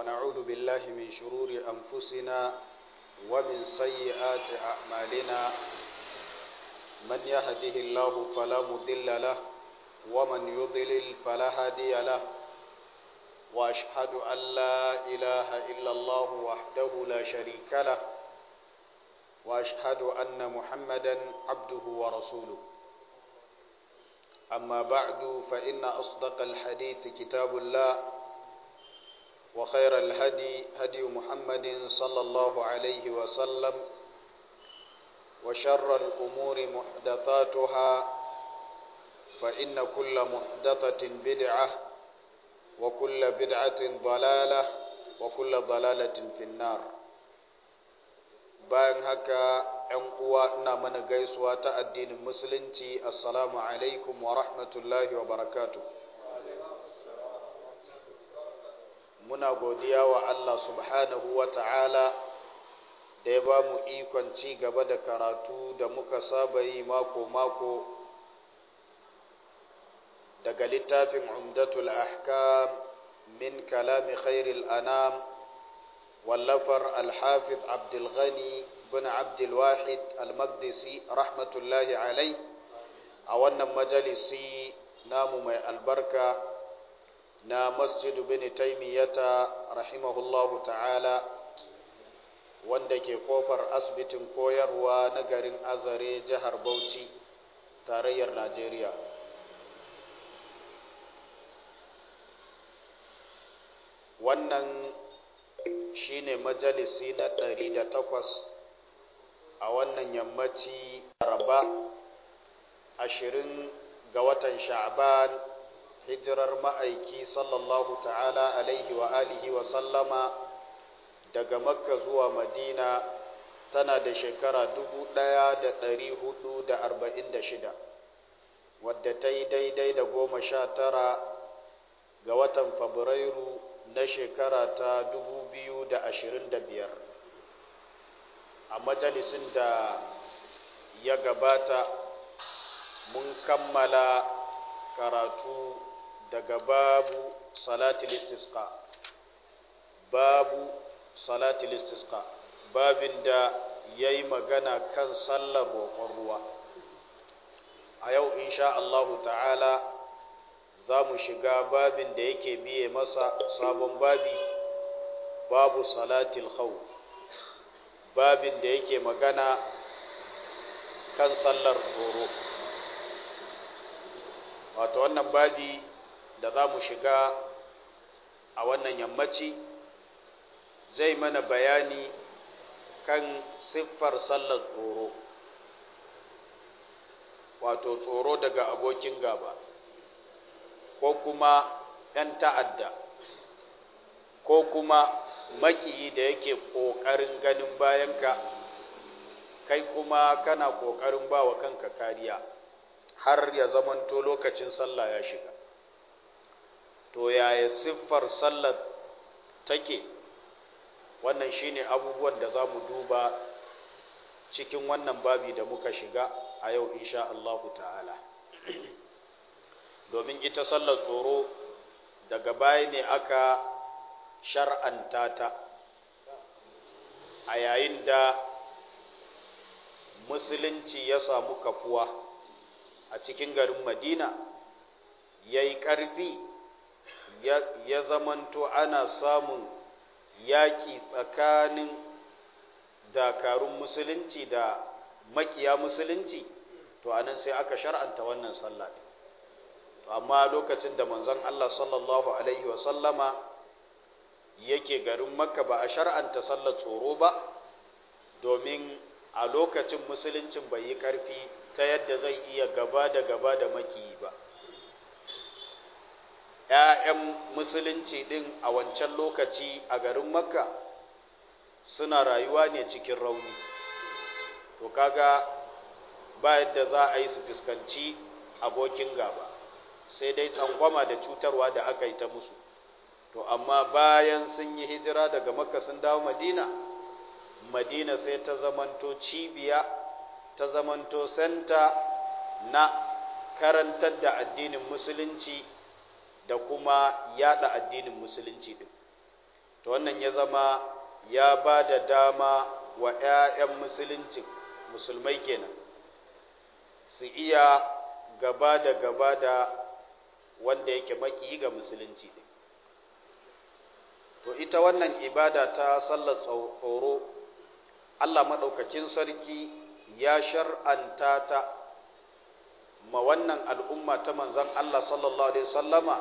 ونعوذ بالله من شرور أنفسنا ومن سيئات أعمالنا من يهده الله فلا مضل له ومن يضلل فلا هادي له وأشهد أن لا إله إلا الله وحده لا شريك له وأشهد أن محمدا عبده ورسوله أما بعد فإن أصدق الحديث كتاب الله وخير الهدي هدي محمد صلى الله عليه وسلم وشر الأمور محدثاتها فإن كل محدثة بدعة وكل بدعة ضلالة وكل ضلالة في النار bayan haka ‘yan uwa ina mana gaisuwa ta addinin musulunci assalamu alaikum wa rahmatullahi wa barakatu muna godiya wa Allah subhanahu wa ta'ala da ya ba mu ikon ci gaba da karatu da muka saba yi mako-mako daga littafin umdatul ahkam min kalami khairil anam واللفر الحافظ عبد الغني بن عبد الواحد المقدسي رحمة الله عليه أولا مجلسي نام مي البركة نا مسجد بن تيمية رحمه الله تعالى wanda ke kofar asibitin koyarwa na garin azare jihar bauchi tarayyar najeriya wannan shine majalisi na ɗari da takwas a wannan yammaci raba ashirin ga watan sha'ban hijirar ma'aiki sallallahu ta'ala alaihi wa alihi wa sallama daga makka zuwa madina tana da shekara dubu ɗaya da ɗari hudu da arba'in da shida wadda ta yi daidai da goma sha tara ga watan fabrairu na shekara ta dubu biyu da ashirin da biyar a majalisin da ya gabata mun kammala karatu daga babu salatul istisqa babu salatul istisqa babin da ya yi magana kan sallar roƙon ruwa a yau insha Allahu ta'ala za mu shiga babin da yake biye masa sabon babi babu salatil khawf babin da yake magana kan sallar tsoro wato wannan babi da za mu shiga a wannan yammaci zai mana bayani kan siffar sallar tsoro wato tsoro daga abokin gaba ko kuma ‘yan ta'adda ko kuma makiyi da yake ƙoƙarin ganin bayanka kai kuma kana ƙoƙarin ba wa kanka kariya har ya zamanto lokacin sallah ya shiga to yaya siffar sallar take wannan shine abubuwan da za mu duba cikin wannan babi da muka shiga a yau insha Allahu ta'ala domin ita sallar tsoro daga baya ne aka shar'anta ta a yayin da musulunci ya samu kafuwa a cikin garin madina ya yi ƙarfi ya zamanto ana samun yaƙi tsakanin dakarun musulunci da makiya musulunci to anan sai aka shar'anta wannan sallah amma lokacin da manzon Allah sallallahu alaihi wa sallama yake garin makka ba a shar'anta sallar tsoro ba domin a lokacin musuluncin bai yi ƙarfi ta yadda zai iya gaba da gaba da makiyi ba ‘ya'yan musulunci ɗin a wancan lokaci a garin makka suna rayuwa ne cikin rauni to kaga ba yadda za a yi su fuskanci abokin gaba sai dai tsangwama da cutarwa da aka yi ta musu to amma bayan sun yi hijira daga makka sun dawo madina madina sai ta zamanto cibiya ta zamanto senta na karantar da addinin musulunci da kuma yada addinin musulunci din to wannan ya zama ya ba da dama wa 'ya'yan musulunci musulmai kenan su iya gaba da gaba da wanda yake maki ga musulunci ɗin to ita wannan ibada ta sallar tsoro Allah maɗaukakin sarki ya shar'anta ta ma wannan al'umma ta manzan Allah sallallahu Alaihi sallama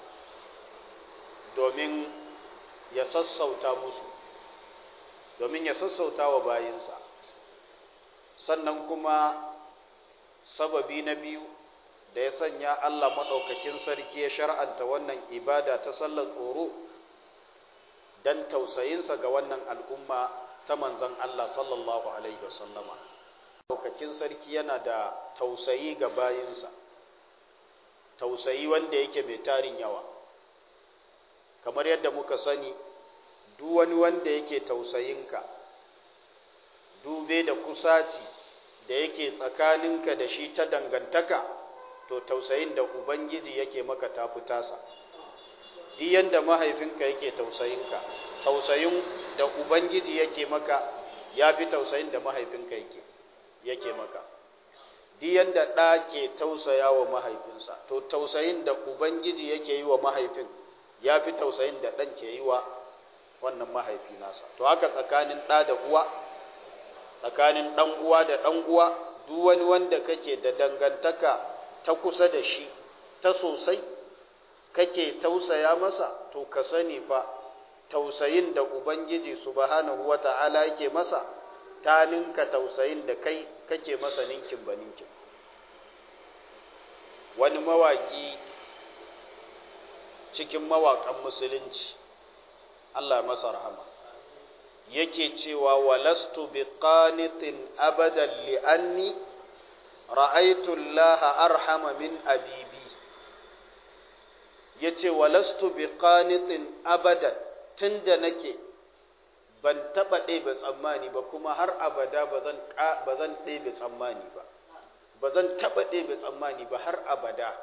domin ya sassauta musu domin ya sassauta wa bayinsa sannan kuma sababi na biyu da ya sanya Allah maɗaukakin sarki ya shar'anta wannan ibada ta sallar tsoro don tausayinsa ga wannan al'umma ta manzan Allah sallallahu Alaihi wasallama. Maɗaukakin sarki yana da tausayi ga bayinsa, tausayi wanda yake mai tarin yawa. Kamar yadda muka sani, duk wani wanda yake tausayinka, dube da kusaci da yake tsakaninka da shi ta dangantaka, to tausayin da Ubangiji yake maka tafi tasa. Duk yanda mahaifinka yake tausayinka, tausayin da Ubangiji yake maka ya fi tausayin da mahaifinka yake, yake maka. Duk yanda ɗa ke tausaya wa mahaifinsa, to tausayin da Ubangiji yake yi wa mahaifin ya fi tausayin da ɗan ke yi wa wannan mahaifi nasa. To haka tsakanin ɗa da uwa, tsakanin ɗan uwa da ɗan uwa, duk wani wanda kake da dangantaka ta kusa da shi, ta sosai, kake tausaya masa, to ka sani fa tausayin da Ubangiji subhanahu wa ta'ala yake masa, ta ninka tausayin da kai kake masa ninkin ba ninkin. Wani mawaki cikin mawaƙan musulunci, Allah masa rahama, yake cewa walastu bi qanitin abadan li'anni ra'aitu Allah arhama min abibi yace walastu bi qanitin abadan tunda nake ban taba ɗebe tsammani ba kuma har abada bazan bazan ɗebe tsammani ba bazan taba ɗebe tsammani ba har abada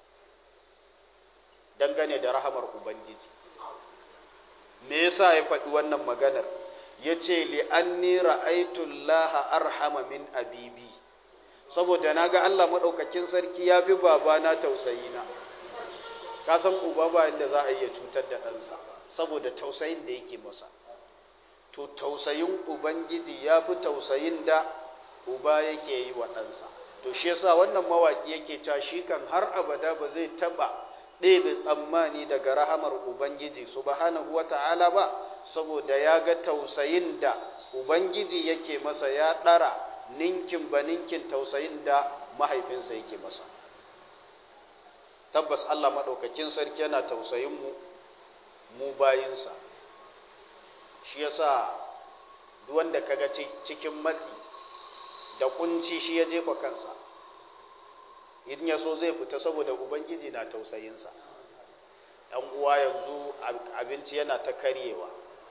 dangane da rahamar ubangiji me yasa ya faɗi wannan maganar yace li anni ra'aytu Allah arhama min abibi saboda naga Allah madaukakin sarki ya fi babana tausayina ka san uba ba inda za a iya cutar da ɗansa saboda tausayin da yake masa to tausayin ubangiji ya fi tausayin da uba yake yi wa ɗansa to shi yasa wannan mawaki yake cewa shi kan har abada ba zai taɓa ɗebe tsammani daga rahamar ubangiji subhanahu wata'ala ba saboda ya ga tausayin da ubangiji yake masa ya ɗara ninkin ba ninkin tausayin da mahaifinsa yake masa tabbas Allah maɗaukakin sarki yana tausayin mu mu bayinsa shi yasa duk wanda kaga cikin matsi da kunci shi ya jefa kansa in ya so zai fita saboda ubangiji na tausayinsa ɗan uwa yanzu abinci yana ta karyewa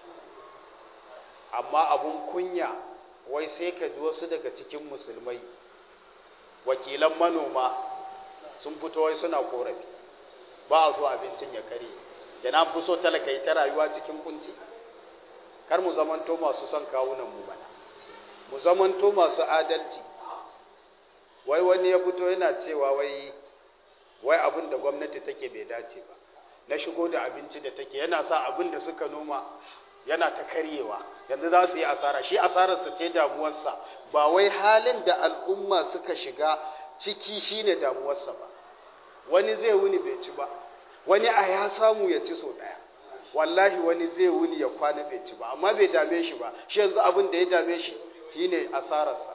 amma abun kunya wai sai ka ji wasu daga cikin musulmai wakilan manoma sun fito wai suna korafi ba a so abincin ya karye yana fi so talaka yi ta rayuwa cikin kunci kar mu zamanto masu son kawunan mu mana mu zamanto masu adalci wai wani ya fito yana cewa wai wai abin da gwamnati take bai dace ba na shigo da abinci da take yana sa abin da suka noma yana ta karyewa yanzu za su yi asara shi asararsa ce damuwarsa ba wai halin da al'umma suka shiga ciki shine damuwarsa ba wani zai wuni bai ci ba wani a ya samu ya ci so daya wallahi wani zai wuni ya kwana bai ci ba amma bai dame shi ba shi yanzu abin da ya dame shi shine asararsa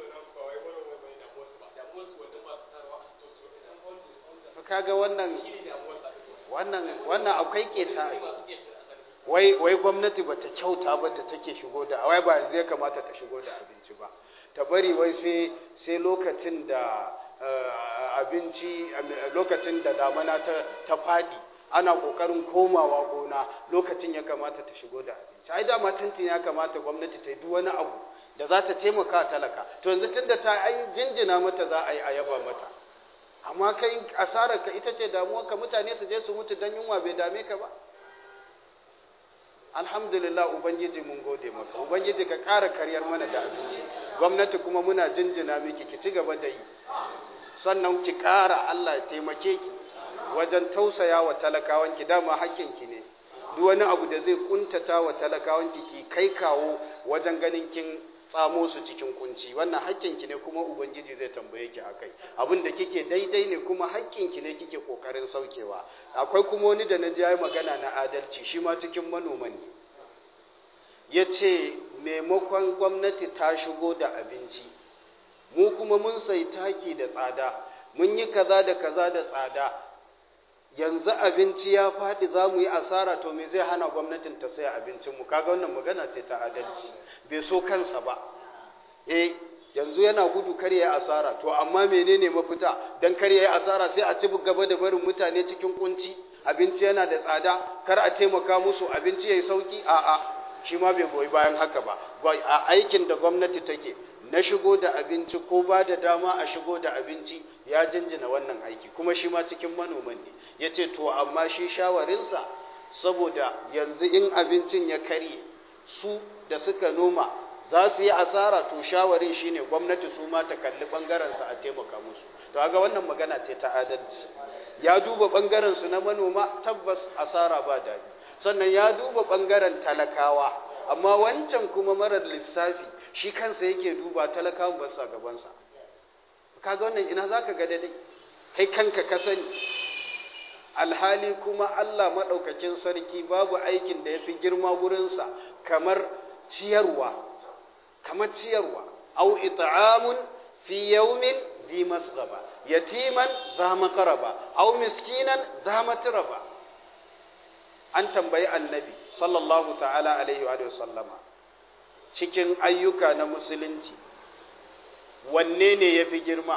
kaga wannan wannan wannan akwai keta a ciki wai wai gwamnati bata kyauta ba da take shigo da wai ba yanzu ya kamata ta shigo da abinci ba ta bari wai sai sai lokacin da abinci lokacin da damana ta ta fadi ana kokarin komawa gona lokacin ya kamata ta shigo da abinci ai dama tantin ya kamata gwamnati ta yi duk wani abu da za ta taimaka talaka to yanzu tunda ta ai jinjina mata za a yi ayaba mata amma kai asarar ka ita ce damuwar ka mutane su je su mutu dan yunwa bai dame ka ba alhamdulillah ubangiji mun gode maka ubangiji ka ƙara karyar mana da abinci gwamnati kuma muna jinjina miki ki ci gaba da yi sannan ki ƙara Allah ya taimake ki wajen tausaya wa talakawanki dama hakkinki ne duk wani abu da zai kuntata wa talakawanki ki kai kawo wajen ganin kin tsamo su cikin kunci wannan hakkinki ne kuma ubangiji zai tambaye ki akai abin da kike daidai ne kuma hakkinki ne kike kokarin saukewa akwai kuma wani da na ji magana na adalci shi ma cikin manoma ne yace maimakon gwamnati ta shigo da abinci mu kuma mun sai taki da tsada mun yi kaza da kaza da tsada yanzu abinci ya faɗi za mu yi asara to me zai hana gwamnatin ta saya abincinmu kaga wannan magana ce ta adalci bai so kansa ba eh yanzu yana gudu kar ya asara to amma menene mafita dan kar ya asara sai a ci gaba da barin mutane cikin kunci abinci yana da tsada kar a taimaka musu abinci yayi sauki a a shi ma bai goyi bayan haka ba a aikin da gwamnati take na shigo da abinci ko ba da dama a shigo da abinci ya jinjina wannan aiki kuma shi ma cikin manoman ne ya ce to amma shi shawarinsa saboda yanzu in abincin ya karye su da suka noma za su yi asara to shawarin shine gwamnati su ma ta kalli ɓangarensa a taimaka musu to ga wannan magana ce ta adalci ya duba ɓangarensu na manoma tabbas asara ba daɗi sannan ya duba ɓangaren talakawa amma wancan kuma marar lissafi shi kansa yake duba talakawan ba sa gabansa kaga wannan ina zaka ga daidai kai kanka ka sani alhali kuma Allah maɗaukakin sarki babu aikin da ya fi girma gurinsa kamar ciyarwa kamar ciyarwa au it'amun fi yawmin dhi masghaba yatiman za makaraba au miskinan za matraba an tambayi annabi sallallahu ta'ala alaihi wa sallama cikin ayyuka na musulunci wanne ne ya fi girma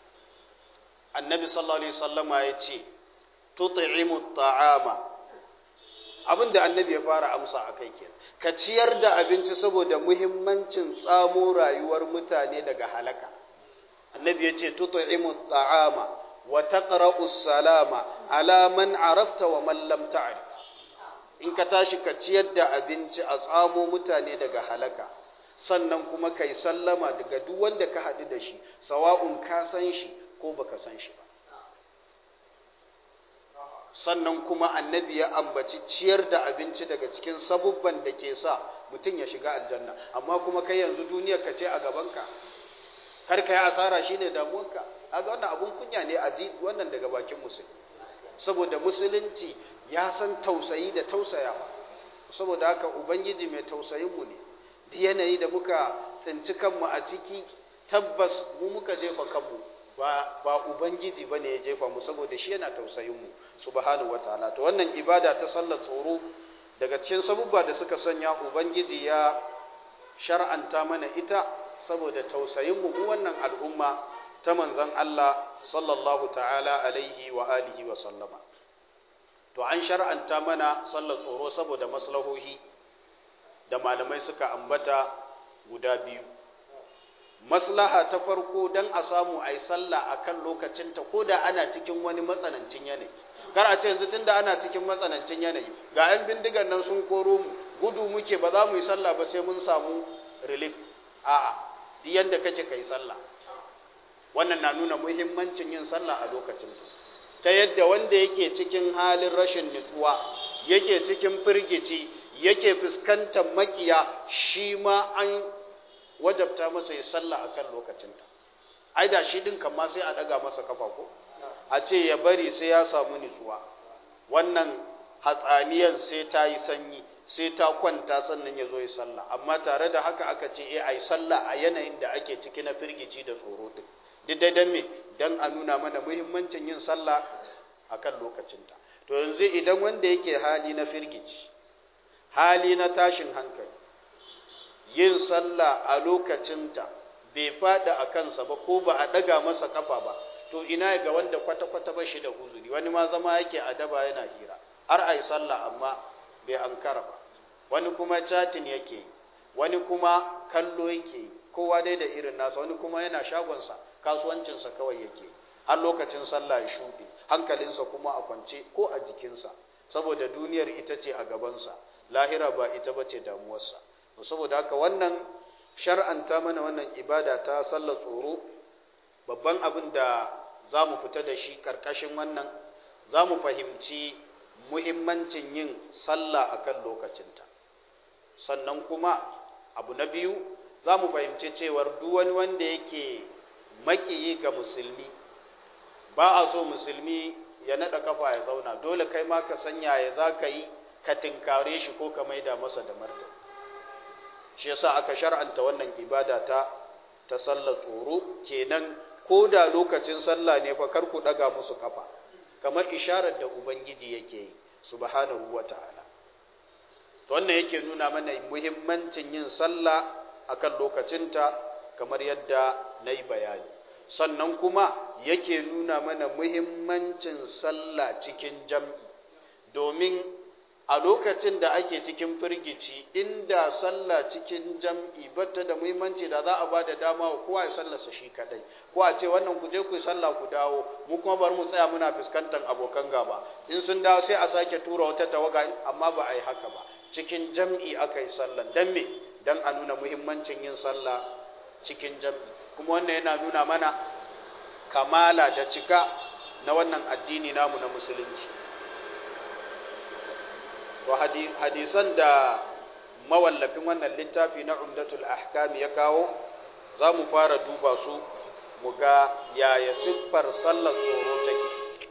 annabi sallallahu alaihi sallama ya ce tut'imu ta'ama abinda annabi ya fara amsa a kai kenan ka ciyar da abinci saboda muhimmancin tsamo rayuwar mutane daga halaka annabi ya ce tut'imu ta'ama wa taqra'u salama ala man arafta wa man lam ta'rif in ka tashi ka ciyar da abinci a tsamo mutane daga halaka sannan kuma ka yi sallama daga duk wanda ka haɗu da shi sawa'un ka san shi ko baka san shi ba sannan kuma annabi ya ambaci ciyar da abinci daga cikin sabubban da ke sa mutum ya shiga aljanna amma kuma kai yanzu duniyar ka ce a gabanka kar ka yi asara shine damuwarka aga wannan abun kunya ne a ji wannan daga bakin musulmi saboda musulunci ya san tausayi da tausayawa saboda haka ubangiji mai tausayinmu ne duk yanayi da muka tsinci kanmu a ciki tabbas mu muka jefa kanmu ba ba ubangiji bane ya jefa mu saboda shi yana tausayinmu subhanahu wataala to wannan ibada ta sallar tsoro daga cikin sabubba da suka sanya ubangiji ya shar'anta mana ita saboda tausayinmu mu wannan al'umma ta manzon Allah sallallahu ta'ala alaihi wa alihi wa sallama to an shar'anta mana sallar tsoro saboda maslahohi da malamai suka ambata guda biyu maslaha ta farko dan a samu ai sallah akan lokacinta ko da ana cikin wani matsanancin yanayi kar a ce yanzu tunda ana cikin matsanancin yanayi ga 'yan bindigan nan sun koro mu gudu muke ba za mu yi sallah ba sai mun samu relief a'a duk yanda kake kai sallah wannan na nuna muhimmancin yin sallah a lokacin ta yadda wanda yake cikin halin rashin nutsuwa yake cikin firgici yake fuskantar makiya shi ma an wajabta masa ya sallah akan lokacinta ai da shi din kan ma sai a daga masa kafa ko a ce ya bari sai ya samu nutsuwa wannan hatsaniyan sai ta yi sanyi sai ta kwanta sannan ya zo ya sallah amma tare da haka aka ce eh ai sallah a yanayin da ake ciki na firgici da tsoro din duk dai dan me dan a nuna mana muhimmancin yin sallah akan lokacinta to yanzu idan wanda yake hali na firgici hali na tashin hankali yin sallah a lokacinta bai fada a kansa ba ko ba a daga masa kafa ba to ina ga wanda kwata-kwata ba shi da uzuri wani ma zama yake a daba yana hira har a yi sallah amma bai ankara ba wani kuma chatin yake yi wani kuma kallo yake yi kowa dai da irin nasa wani kuma yana shagonsa kasuwancinsa kawai yake har lokacin sallah ya shuɗe hankalinsa kuma a kwance ko a jikinsa saboda duniyar ita ce a gabansa lahira ba ita bace damuwarsa saboda haka wannan shar'anta mana wannan ibada ta sallar tsoro babban abin da za mu fita da shi karkashin wannan za mu fahimci muhimmancin yin sallah akan lokacinta sannan kuma abu na biyu za mu fahimci cewar duk wani wanda yake makiyi ga musulmi ba a so musulmi ya naɗa kafa ya zauna dole kai ma ka sanya ya za ka yi ka tinkare shi ko ka maida masa da martani shi yasa aka shar'anta wannan ibada ta ta sallar tsoro kenan ko da lokacin sallah ne fa kar ku daga musu kafa kamar isharar da ubangiji yake yi subhanahu wata'ala to wannan yake nuna mana muhimmancin yin sallah akan lokacinta kamar yadda na yi bayani sannan kuma yake nuna mana muhimmancin sallah cikin jam'i domin a lokacin da ake cikin firgici inda sallah cikin jam'i bata da muhimmanci da za a ba da dama wa kowa ya sallarsa shi kadai ko a ce wannan ku je ku yi sallah ku dawo mu kuma bari mu tsaya muna fuskantar abokan gaba in sun dawo sai a sake tura wata tawaga amma ba a yi haka ba cikin jam'i aka yi sallan dan me dan a nuna muhimmancin yin sallah cikin jam'i kuma wannan yana nuna mana kamala da cika na wannan addini namu na musulunci to hadisan da mawallafin wannan littafi na umdatul ahkam ya kawo za mu fara duba su mu ga yaya siffar sallar tsoro take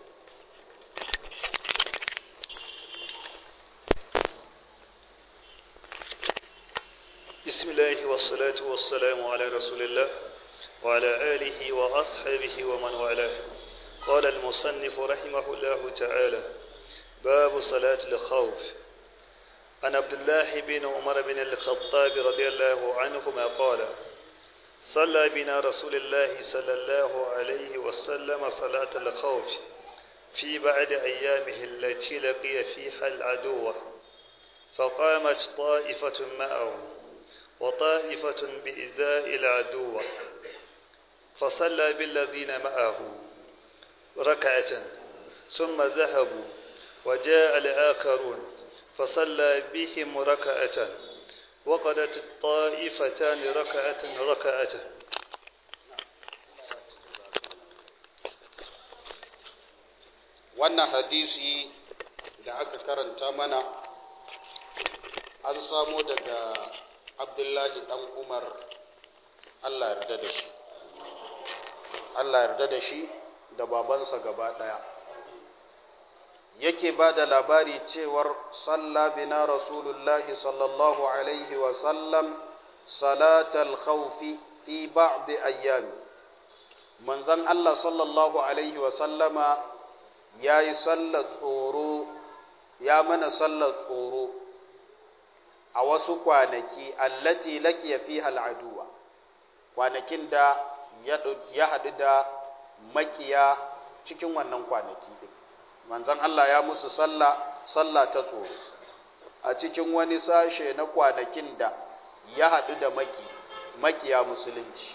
بسم الله والصلاة والسلام على رسول الله وعلى آله وأصحابه ومن والاه قال المصنف رحمه الله تعالى باب صلاة الخوف عن عبد الله بن عمر بن الخطاب رضي الله عنهما قال صلى بنا رسول الله صلى الله عليه وسلم صلاة الخوف في بعد أيامه التي لقي فيها العدو فقامت طائفة معه وطائفة بإذاء العدو فصلى بالذين معه ركعة ثم ذهبوا وجاء الآخرون فصلى بهم ركعة وقدت الطائفتان ركعة ركعة wannan hadisi da aka karanta mana an samo daga abdullahi dan umar allah yarda da shi allah yarda da shi da babansa gaba daya yake ba da labari cewar salla bina rasulullahi sallallahu alaihi wasallam salatal khawfi fi ba'di ayyami manzon allah sallallahu alaihi wasallama ya yi sallar tsoro ya mana sallar tsoro a wasu kwanaki allati laqiya fiha al'aduwa kwanakin da ya haɗu da makiya cikin wannan kwanaki din manzon Allah ya musu sallah sallah ta tsoro a cikin wani sashe na kwanakin da ya haɗu da maki makiya musulunci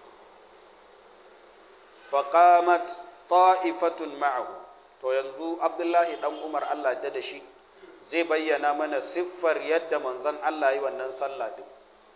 faqamat ta'ifatun ma'ahu to yanzu Abdullahi dan Umar Allah da da shi zai bayyana mana siffar yadda manzon Allah yi wannan sallah din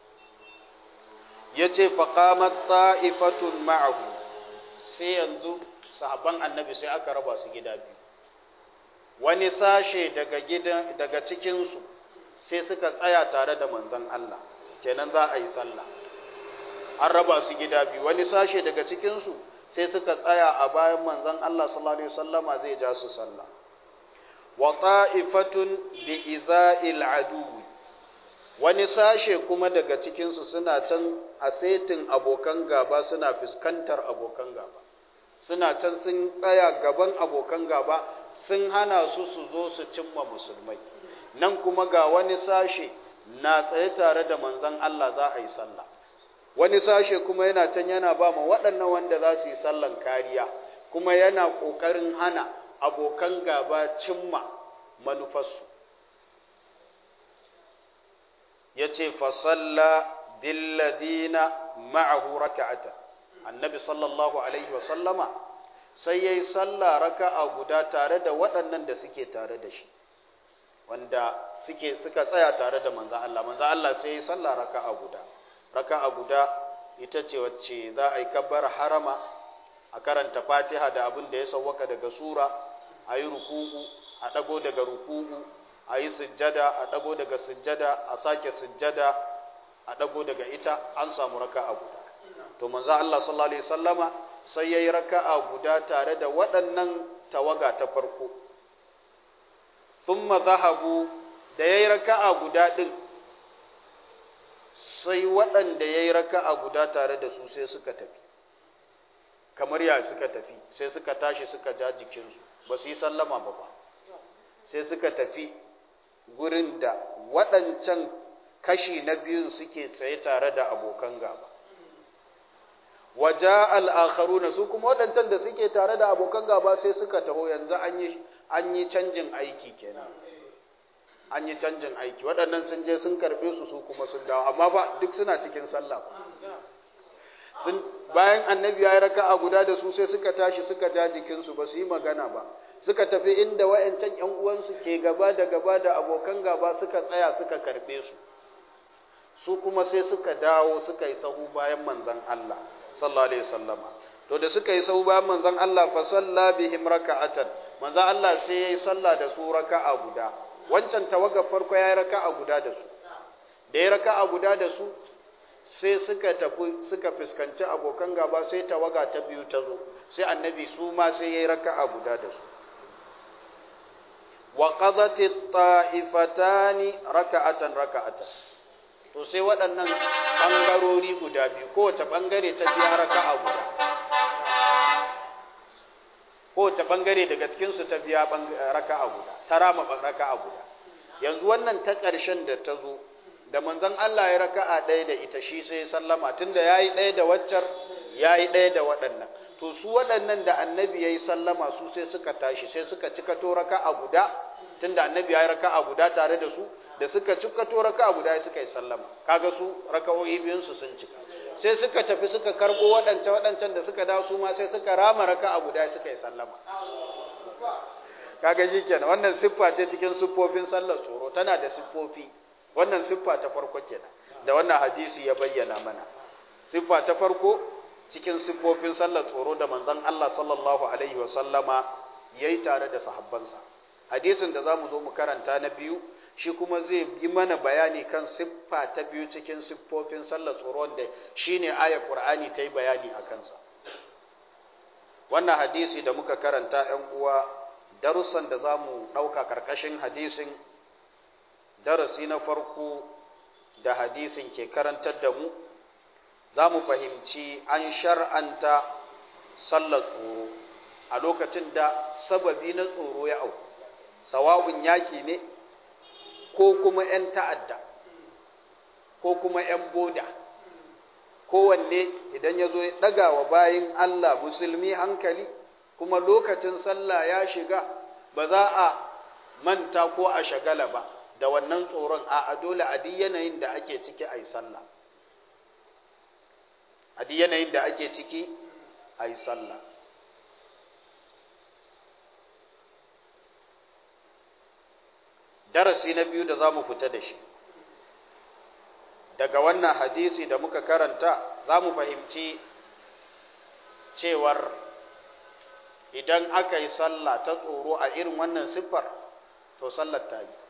yace faqamat ta'ifatun ma'ahu sai yanzu sahabban annabi sai aka raba su gida biyu wani sashe daga gidan daga cikin su sai suka tsaya tare da manzon Allah kenan za a yi sallah an raba su gida biyu wani sashe daga cikin su sai suka tsaya a bayan manzon Allah sallallahu alaihi wasallama zai ja su sallah wa ta'ifatun bi iza'il aduwi wani sashe kuma daga cikinsu suna can a setin abokan gaba suna fuskantar abokan gaba suna can sun tsaya gaban abokan gaba sun hana su su zo su cimma musulmai nan kuma ga wani sashe na tsaye tare da manzon Allah za a yi sallah wani sashe kuma yana can yana ba ma waɗannan wanda za su yi sallan kariya kuma yana ƙoƙarin hana abokan gaba cimma manufarsu ya ce fasalla billadina ma'ahu raka'ata annabi sallallahu alaihi wasallama sai ya yi salla raka'a guda tare da waɗannan da suke tare da shi wanda suke suka tsaya tare da manzon Allah manzon Allah sai ya sallah raka'a guda raka'a guda ita ce wacce za a yi kabbar harama a karanta Fatiha da abin da ya sawwaka daga sura a yi ruku'u a dago daga ruku'u a yi sujjada a dago daga sujjada a sake sujjada a dago daga ita an samu raka'a guda to manzo Allah sallallahu alaihi wasallama sai yayi raka'a guda tare da waɗannan tawaga ta farko thumma zahabu da yayi raka'a guda din sai waɗanda yayi raka'a guda tare da su sai suka tafi kamar ya suka tafi sai suka tashi suka ja jikinsu ba su yi sallama ba ba sai suka tafi gurin da waɗancan kashi na biyun suke tsaye tare da abokan gaba waja al'akharuna su kuma waɗancan da suke tare da abokan gaba sai suka taho yanzu an yi canjin aiki kenan an yi canjin aiki waɗannan sun je sun karɓe su su kuma sun dawo amma ba duk suna cikin sallah sun bayan annabi ya yi raka'a guda da su sai suka tashi suka ja jikinsu ba su yi magana ba suka tafi inda wa'yancan ‘yan uwansu ke gaba da gaba da abokan gaba suka tsaya suka karɓe su su kuma sai suka dawo suka yi sahu bayan manzan Allah sallallahu alaihi wasallama to da suka yi sahu bayan manzan Allah fa salla bihim raka'atan manzan Allah sai yayi sallah da su raka'a guda wancan tawaga farko yayi raka'a guda da su da yayi raka'a guda da su sai suka tafi suka fuskanci abokan gaba sai tawaga ta biyu ta zo sai annabi su ma sai yayi raka'a guda da su wa qadati ta'ifatani raka'atan raka'atan to sai waɗannan ɓangarori guda biyu kowace ɓangare ta biya raka'a guda kowace ɓangare daga cikinsu ta biya raka'a guda ta rama raka'a guda yanzu wannan ta ƙarshen da ta zo da manzon Allah ya raka'a ɗaya da ita shi sai sallama tunda yayi ɗaya da waccar yayi ɗaya da waɗannan to su waɗannan da annabi yayi sallama su sai suka tashi sai suka cika to raka'a guda tunda annabi yayi raka'a guda tare da su da suka cika to raka'a guda suka yi sallama kaga su raka'o'i biyun su sun cika sai suka tafi suka karbo waɗancan waɗancan da suka dawo su ma sai suka rama raka'a guda suka yi sallama kaga shikenan wannan siffa ce cikin siffofin sallar tsoro tana da siffofi wannan siffa ta farko kenan da wannan hadisi ya bayyana mana siffa ta farko cikin siffofin sallar tsoro da manzon Allah sallallahu alaihi wa sallama yayi tare da sahabbansa hadisin da zamu zo mu karanta na biyu shi kuma zai yi mana bayani kan siffa ta biyu cikin siffofin sallar tsoro wanda shine ayar Qur'ani ta yi bayani a kansa wannan hadisi da muka karanta ‘yan uwa darussan da za mu ɗauka ƙarƙashin hadisin darasi na farko da hadisin ke karantar da mu za mu fahimci an shar'anta sallar tsoro a lokacin da sababi na tsoro ya auku sawa'un yaƙi ne ko kuma ‘yan ta'adda ko kuma ‘yan boda kowanne idan ya zo ya ɗaga wa bayin Allah musulmi hankali kuma lokacin sallah ya shiga ba za a manta ko a shagala ba da wannan tsoron a dole a duk yanayin da ake ciki a yi sallah a duk yanayin da ake ciki a yi sallah darasi na biyu da za mu fita da shi daga wannan hadisi da muka karanta za mu fahimci cewar idan aka yi sallah ta tsoro a irin wannan siffar to sallar ta yi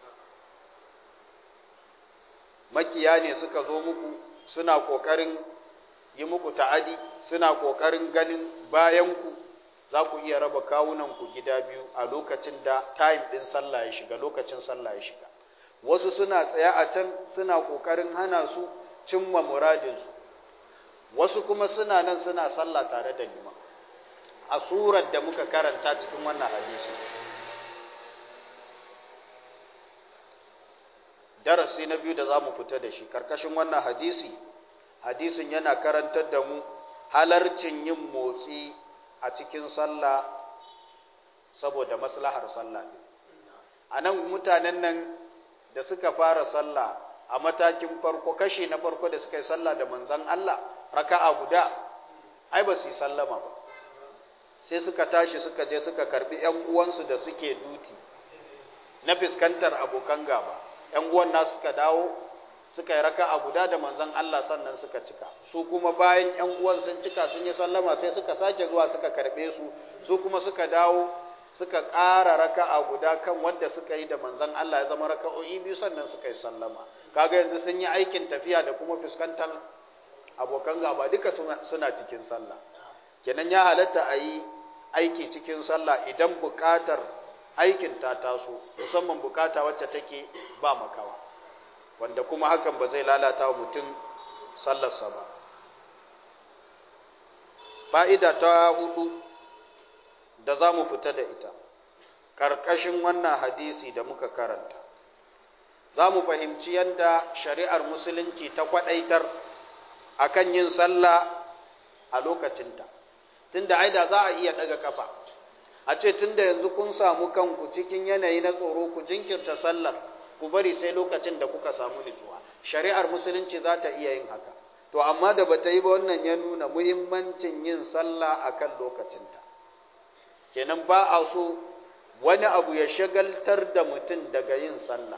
makiya ne suka zo muku suna ƙoƙarin yi muku ta'adi suna ƙoƙarin ganin bayanku za ku iya raba kawunanku gida biyu a lokacin da time ɗin sallah ya shiga lokacin sallah ya shiga wasu suna tsaye a can suna ƙoƙarin hana su cimma muradinsu wasu kuma suna nan suna sallah tare da liman a surar da muka karanta cikin wannan hadisi darasi na biyu da za mu fita da shi karkashin wannan hadisi hadisin yana karantar da mu halarcin yin motsi a cikin sallah saboda maslahar sallah a nan mutanen nan da suka fara sallah a matakin farko kashi na farko da suka yi sallah da manzan Allah raka'a guda ai ba su yi sallama ba sai suka tashi suka je suka karbi ƴan uwansu da suke duti na fiskantar abokan gaba ‘yan uwan nasu suka dawo suka yi raka a guda da manzon Allah sannan suka cika su kuma bayan ‘yan uwan sun cika sun yi sallama sai suka sake zuwa suka karɓe su su kuma suka dawo suka ƙara raka a guda kan wanda suka yi da manzon Allah ya zama raka'o'i biyu sannan suka yi sallama kaga yanzu sun yi aikin tafiya da kuma fuskantar abokan gaba duka suna cikin sallah kenan ya halatta a yi aiki cikin sallah idan buƙatar aikin ta taso musamman bukata wacce take ba makawa wanda kuma hakan ba zai lalata wa mutum sallarsa ba fa'ida ta hudu da za mu fita da ita ƙarƙashin wannan hadisi da muka karanta za mu fahimci yadda shari'ar musulunci ta kwaɗaitar akan yin sallah a lokacinta tunda aida za a iya ɗaga kafa a ce tunda yanzu kun samu kanku cikin yanayi na tsoro ku jinkirta sallar ku bari sai lokacin da kuka samu nutsuwa shari'ar musulunci za ta iya yin haka to amma da bata yi ba wannan ya nuna muhimmancin yin sallah akan lokacinta kenan ba a so wani abu ya shagaltar da mutum daga yin sallah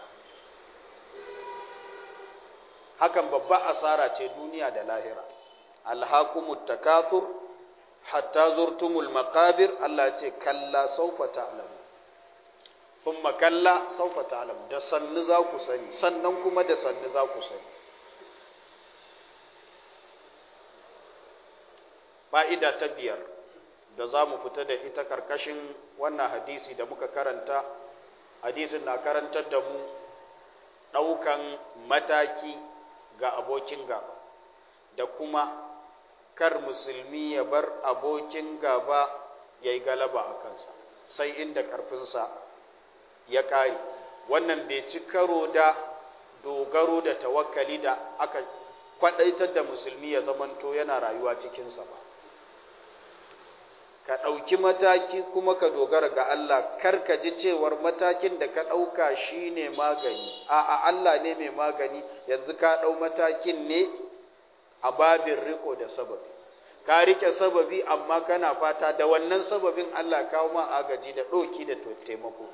hakan babba asara ce duniya da lahira alhakumut takathur hatta zurtumul maqabir Allah ce kalla saufa ta'lamu thumma kalla saufa ta'lamu da sannu za ku sani sannan kuma da sannu za ku sani fa'ida ta biyar da za mu fita da ita karkashin wannan hadisi da muka karanta hadisin na karantar da mu ɗaukan mataki ga abokin gaba da kuma kar musulmi ya bar abokin gaba ya yi galaba a kansa sai inda ƙarfinsa ya ƙare wannan bai ci karo da dogaro da tawakkali da aka kwaɗaitar da musulmi ya zamanto yana rayuwa cikinsa ba ka ɗauki mataki kuma ka dogara ga Allah kar ka ji cewar matakin da ka ɗauka shi ne magani a'a Allah ne mai magani yanzu ka ɗau matakin ne a babin riko da sababi ka rike sababi amma kana fata da wannan sababin Allah kawo ma agaji da ɗoki da taimako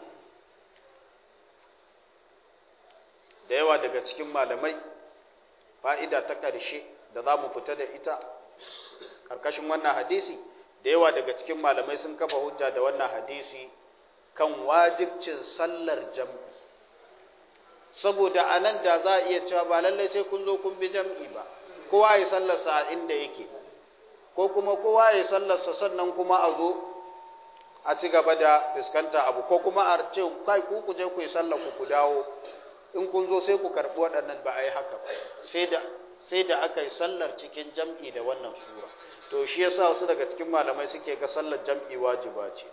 da yawa daga cikin malamai fa'ida ta ƙarshe da za mu fita da ita ƙarƙashin wannan hadisi da yawa daga cikin malamai sun kafa hujja da wannan hadisi kan wajibcin sallar jam'i saboda a nan da za a iya cewa ba lallai sai kun zo kun bi jam'i ba kowa ya sallarsa a inda yake ko kuma kowa ya sallarsa sannan kuma a zo a ci gaba da fuskanta abu ko kuma a ce kai ku ku je ku yi sallar ku ku dawo in kun zo sai ku karɓi waɗannan ba a yi haka ba sai da sai da aka yi sallar cikin jam'i da wannan sura to shi yasa wasu daga cikin malamai suke ga sallar jam'i wajiba ce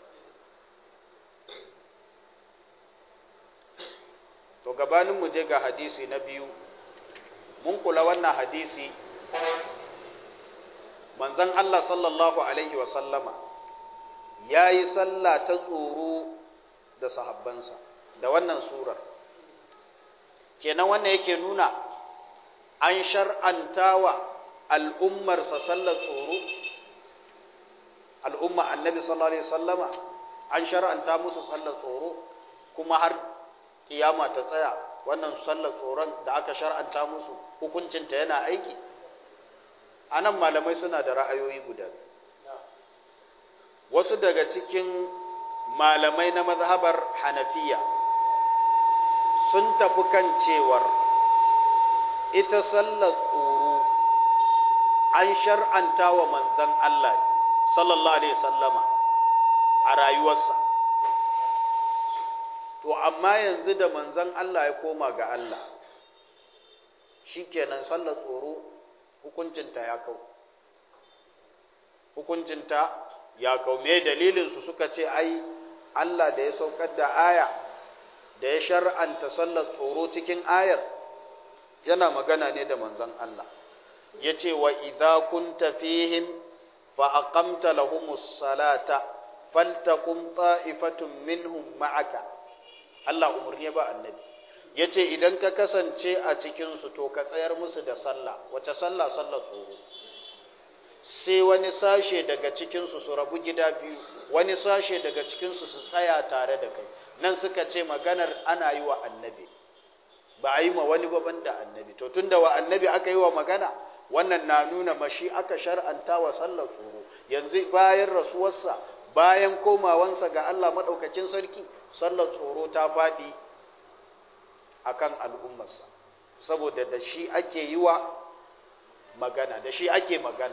to gabanin mu je ga hadisi na biyu mun kula wannan hadisi manzon Allah sallallahu alaihi wa sallama yayi sallah ta tsoro da sahabbansa da wannan surar kenan wannan yake nuna an shar'antawa al'ummarsa sallar tsoro al'umma annabi sallallahu alaihi wasallama an shar'anta musu sallar tsoro kuma har kiyama ta tsaya wannan sallar tsoron da aka shar'anta musu hukuncinta yana aiki anan malamai suna da ra'ayoyi guda wasu daga cikin malamai na mazhabar hanafiya sun tafi kan cewar ita sallar tsoro an shar'anta wa manzan Allah sallallahu alaihi sallama a rayuwarsa to amma yanzu da manzan Allah ya koma ga Allah shikenan sallar tsoro hukuncinta ya kau hukuncinta ya kau me dalilin su suka ce ai Allah da ya saukar da aya da ya shar'anta sallar tsoro cikin ayar yana magana ne da manzon Allah yace wa idza kunta fihim fa aqamta lahumus salata faltakum ta'ifatun minhum ma'aka Allah umurni ba annabi yace idan ka kasance a cikin su to ka tsayar musu da sallah wace sallah sallar tsoro sai wani sashe daga cikin su su rabu gida biyu wani sashe daga cikin su su tsaya tare da kai nan suka ce maganar ana yi wa annabi ba a yi ma wani ba banda annabi to tunda wa annabi aka yi wa magana wannan na nuna mashi aka shar'anta wa sallar tsoro yanzu bayan rasuwarsa bayan komawansa ga Allah madaukakin sarki sallar tsoro ta faɗi akan al'ummarsa saboda da shi ake yi wa magana da shi ake magana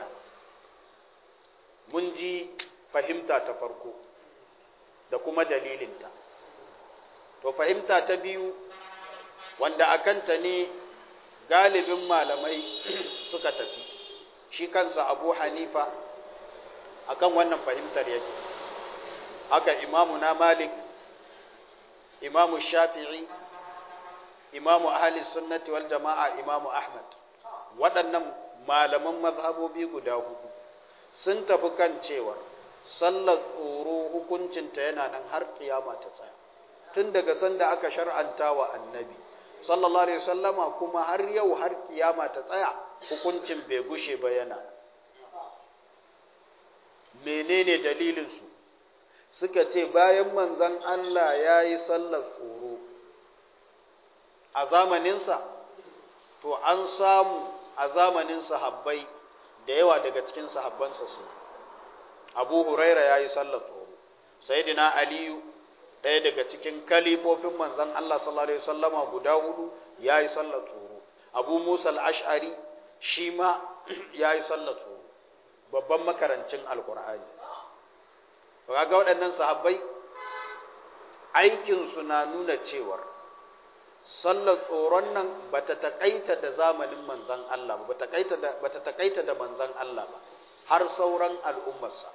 mun ji fahimta ta farko da kuma dalilinta to fahimta ta biyu wanda akanta ne galibin malamai suka tafi shi kansa abu hanifa akan wannan fahimtar yake haka imamu na malik imamu shafi'i imamu ahli sunnati wal jama'a imamu ahmad waɗannan malaman mazhabobi guda hudu sun tafi kan cewa sallar tsoro hukuncinta yana nan har kiyama ta tsaya tun daga sanda aka shar'anta wa annabi sallallahu alaihi wasallama kuma har yau har kiyama ta tsaya hukuncin bai gushe ba yana menene dalilin su suka ce bayan manzon Allah ya yi sallar tsoro a zamaninsa to an samu a zamanin sahabbai da yawa daga cikin sahabbansa su abu huraira ya yi sallar tsoro sayyidina aliyu ɗaya daga cikin kalifofin manzon Allah sallallahu alaihi wasallama guda hudu ya yi sallar tsoro abu musa al-ash'ari shi ma ya yi sallar tsoro babban makarancin alkur'ani ga waɗannan sahabbai aikinsu na nuna cewar sallar tsoron nan ba ta taƙaita da zamanin manzan Allah ba ba ta taƙaita da manzan Allah ba har sauran al'ummarsa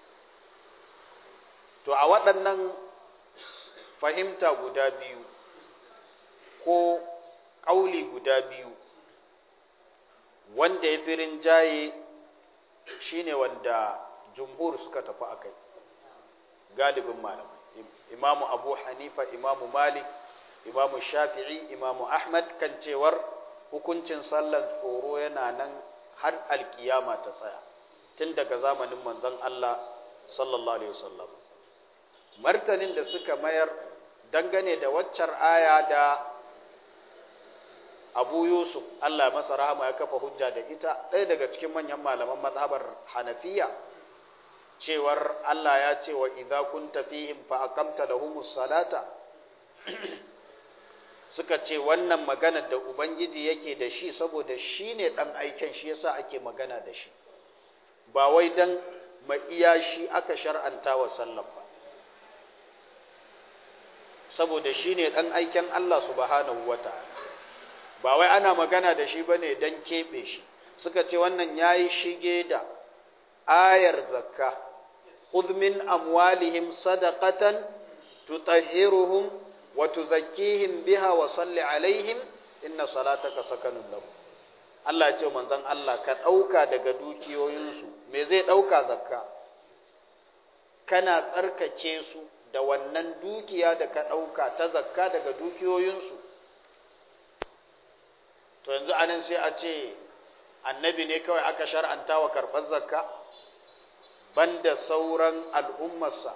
to a waɗannan fahimta guda biyu ko ƙauli guda biyu wanda ya fi rinjaye shine wanda jumhur suka tafi a kai galibin malamai imamu abu hanifa imamu malik imamu shafi'i imamu ahmad kan cewar hukuncin sallan tsoro yana nan har alkiyama ta tsaya tun daga zamanin manzon Allah sallallahu alaihi wasallam martanin da suka mayar dangane da waccar aya da Abu Yusuf Allah masa rahama ya kafa hujja da ita ɗaya daga cikin manyan malaman mazhabar Hanafiya cewar Allah ya ce wa idza kunta fihim fa aqamta lahumus salata suka ce wannan magana da ubangiji yake da shi saboda shi ne ɗan aiken shi yasa ake magana da shi ba wai dan iya shi aka shar'anta wa sallan ba saboda shi ne ɗan aiken Allah subhanahu wa ta'ala ba wai ana magana da shi ba ne don keɓe shi suka ce wannan ya yi shige da ayar zakka khudh min amwalihim sadaqatan tutahhiruhum wa tuzakkihim biha wa salli alaihim inna salataka sakanun lahum Allah ya ce manzon Allah ka dauka daga dukiyoyinsu me zai dauka zakka kana tsarkake su da wannan dukiya da ka dauka ta zakka daga dukiyoyinsu to yanzu anan sai a ce annabi ne kawai aka shar'anta wa karɓar zakka banda sauran al'ummarsa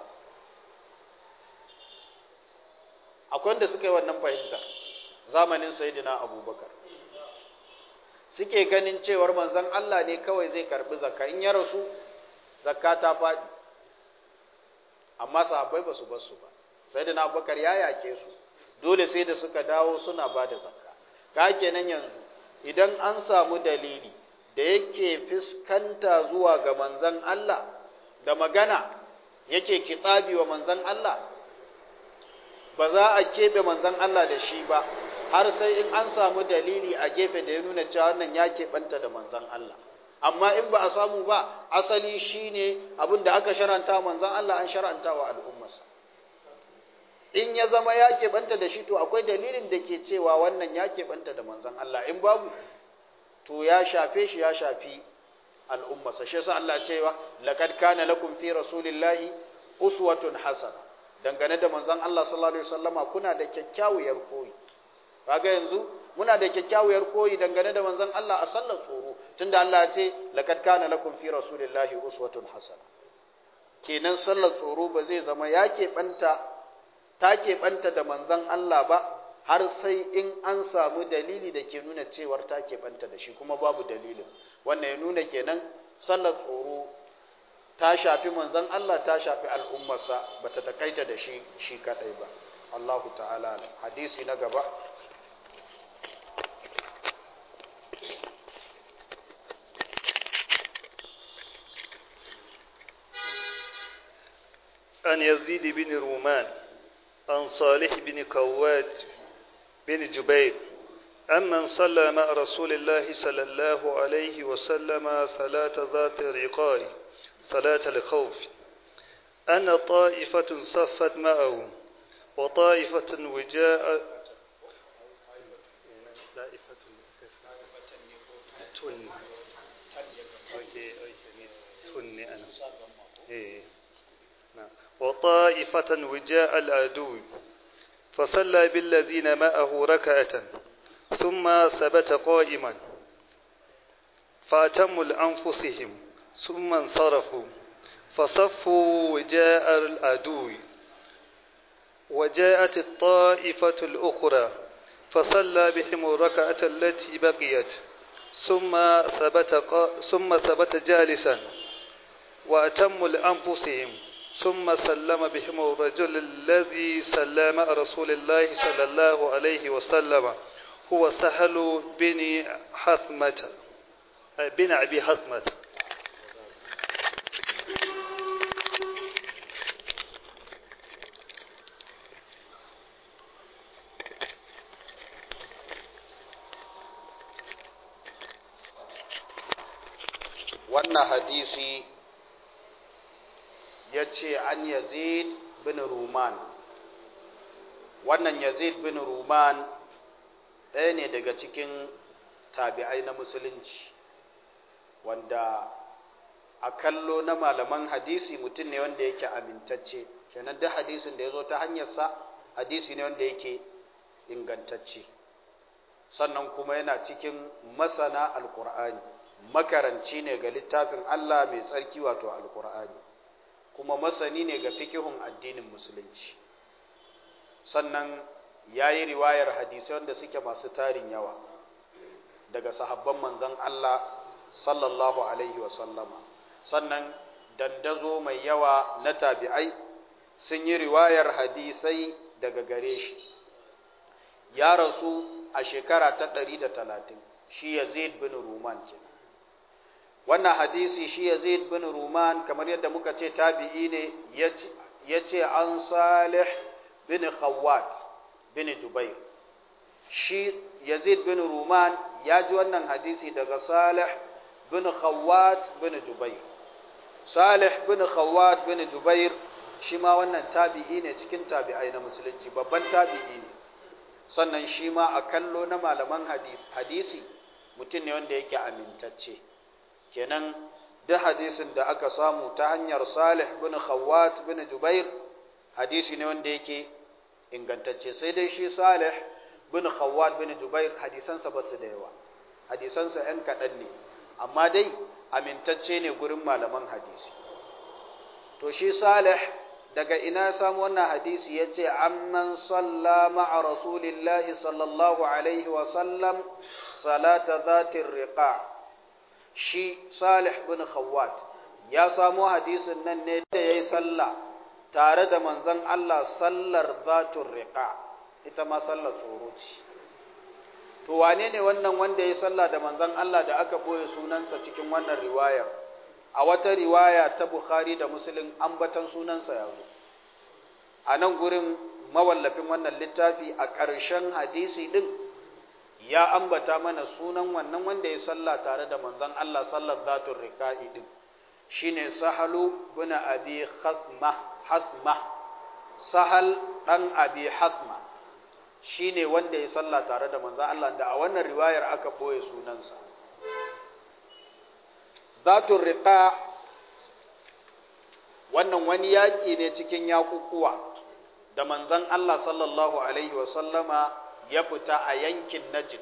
akwai wanda suka yi wannan fahimta zamanin sayidina abubakar suke ganin cewar manzon Allah ne kawai zai karɓi zakka in ya rasu zakka ta faɗi amma sahabbai ba su bar su ba sayidina abubakar ya yake su dole sai da suka dawo suna ba da zakka ka kenan yanzu idan an samu dalili da yake fiskanta zuwa ga manzan Allah da magana yake kitsabi wa manzan Allah ba za a keɓe manzan Allah da shi ba har sai in an samu dalili a gefe da ya nuna cewa wannan ya keɓanta da manzan Allah amma in ba a samu ba asali shine abin da aka sharanta manzan Allah an sharanta wa al'ummarsa in ya zama ya keɓanta da shi to akwai dalilin da ke cewa wannan ya keɓanta da manzan Allah in babu to ya shafe shi ya shafi al'ummarsa shi yasa Allah cewa laqad kana lakum fi rasulillahi uswatun hasana dangane da manzan Allah sallallahu alaihi wasallama kuna da kyakkyawar koyi kaga yanzu muna da kyakkyawar koyi dangane da manzan Allah a sallar tsoro tunda Allah ya ce laqad kana lakum fi rasulillahi uswatun hasana kenan sallar tsoro ba zai zama ya keɓanta ta keɓanta da manzon Allah ba har sai in an samu dalili da ke nuna cewar ta keɓanta da shi kuma babu dalilin wannan ya nuna kenan sallar tsoro ta shafi manzon Allah ta shafi al'ummarsa ba ta takaita da shi shi kaɗai ba Allahu ta'ala hadisi na gaba عن يزيد بن رومان عن صالح بن كوات بن جبير أمن صلى مع رسول الله صلى الله عليه وسلم صلاة ذات الرقاء صلاة الخوف أن طائفة صفت معه وطائفة وجاء تن أوكي تن أنا إيه نعم وطائفة وجاء العدو فصلى بالذين معه ركعة ثم ثبت قائما فأتموا لأنفسهم ثم انصرفوا فصفوا وجاء العدو وجاءت الطائفة الأخرى فصلى بهم الركعة التي بقيت ثم ثبت قا... ثم ثبت جالسا وأتموا لأنفسهم ثم سلم بهم الرجل الذي سلم رسول الله صلى الله عليه وسلم هو سهل بن حثمة بن أبي حثمة wannan hadisi ya ce an yazid bin ruman wannan yazid bin ruman ɗaya ne daga cikin tabi'ai na musulunci wanda a kallo na malaman hadisi mutum ne wanda yake amintacce kenan duk hadisin da ya zo ta hanyarsa hadisi ne wanda yake ingantacce sannan kuma yana cikin masana alkur'ani makaranci ne ga littafin Allah mai tsarki wato alkur'ani kuma masani ne ga fikihun addinin musulunci sannan ya yi riwayar hadisai wanda suke masu tarin yawa daga sahabban manzon Allah sallallahu alaihi wasallama sannan dandazo mai yawa na tabi'ai sun yi riwayar hadisai daga gare shi ya rasu a shekara ta ɗari da talatin shi yazid bin ruman kenan wannan hadisi shi Yazid bin Ruman kamar yadda muka ce tabi'i ne ya ce an Salih bin Khawwat bin Jubair shi Yazid bin Ruman ya ji wannan hadisi daga Salih bin Khawwat bin Jubair Salih bin Khawwat bin Jubair shi ma wannan tabi'i ne cikin tabi'ai na musulunci babban tabi'i ne sannan shi ma a kallo na malaman hadisi mutum ne wanda yake amintacce kenan duk hadisin da aka samu ta hanyar Salih bin Khawwat bin Jubair hadisi ne wanda yake ingantacce sai dai shi Salih bin Khawwat bin Jubair hadisansa ba su da yawa hadisansa ‘yan kaɗan ne amma dai amintacce ne gurin malaman hadisi to shi Salih daga ina samu wannan hadisi ya ce amman salla ma'a rasulillahi sallallahu alaihi wasallam salata zatin riqa shi Salih bin Khawwat ya samo hadisin nan ne da yayi sallah tare da manzon Allah sallar zatur riqa ita ma sallar tsoro ce to wane ne wannan wanda yayi sallah da manzon Allah da aka boye sunansa cikin wannan riwayar a wata riwaya ta Bukhari da Muslim ambatan sunansa ya zo a nan gurin mawallafin wannan littafi a ƙarshen hadisi din ya ambata mana sunan wannan wanda ya salla tare da manzon Allah sallar zatul riqa'i din shine sahalu bin abi khatma hatma sahal dan abi hatma shine wanda ya salla tare da manzon Allah da a wannan riwayar aka boye sunansa zatul riqa wannan wani yaki ne cikin yakukuwa da manzon Allah sallallahu alaihi wa sallama ya fita a yankin Najd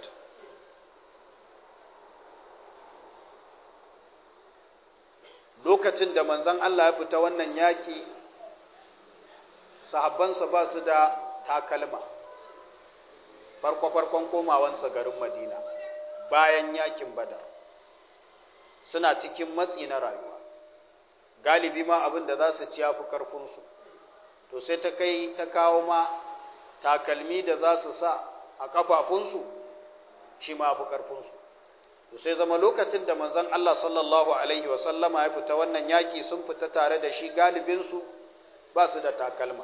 lokacin da manzon Allah ya fita wannan yaki sahabbansa ba su da takalma farko-farkon komawansa garin madina bayan yakin badar suna cikin matsi na rayuwa galibi ma abin da za su ci ya fi ƙarfinsu to sai ta kai ta kawo ma takalmi da za su sa a ƙafafunsu shi ma fi ƙarfinsu to sai zama lokacin da manzon Allah sallallahu alaihi wa sallama ya fita wannan yaki sun fita tare da shi galibinsu ba su da takalma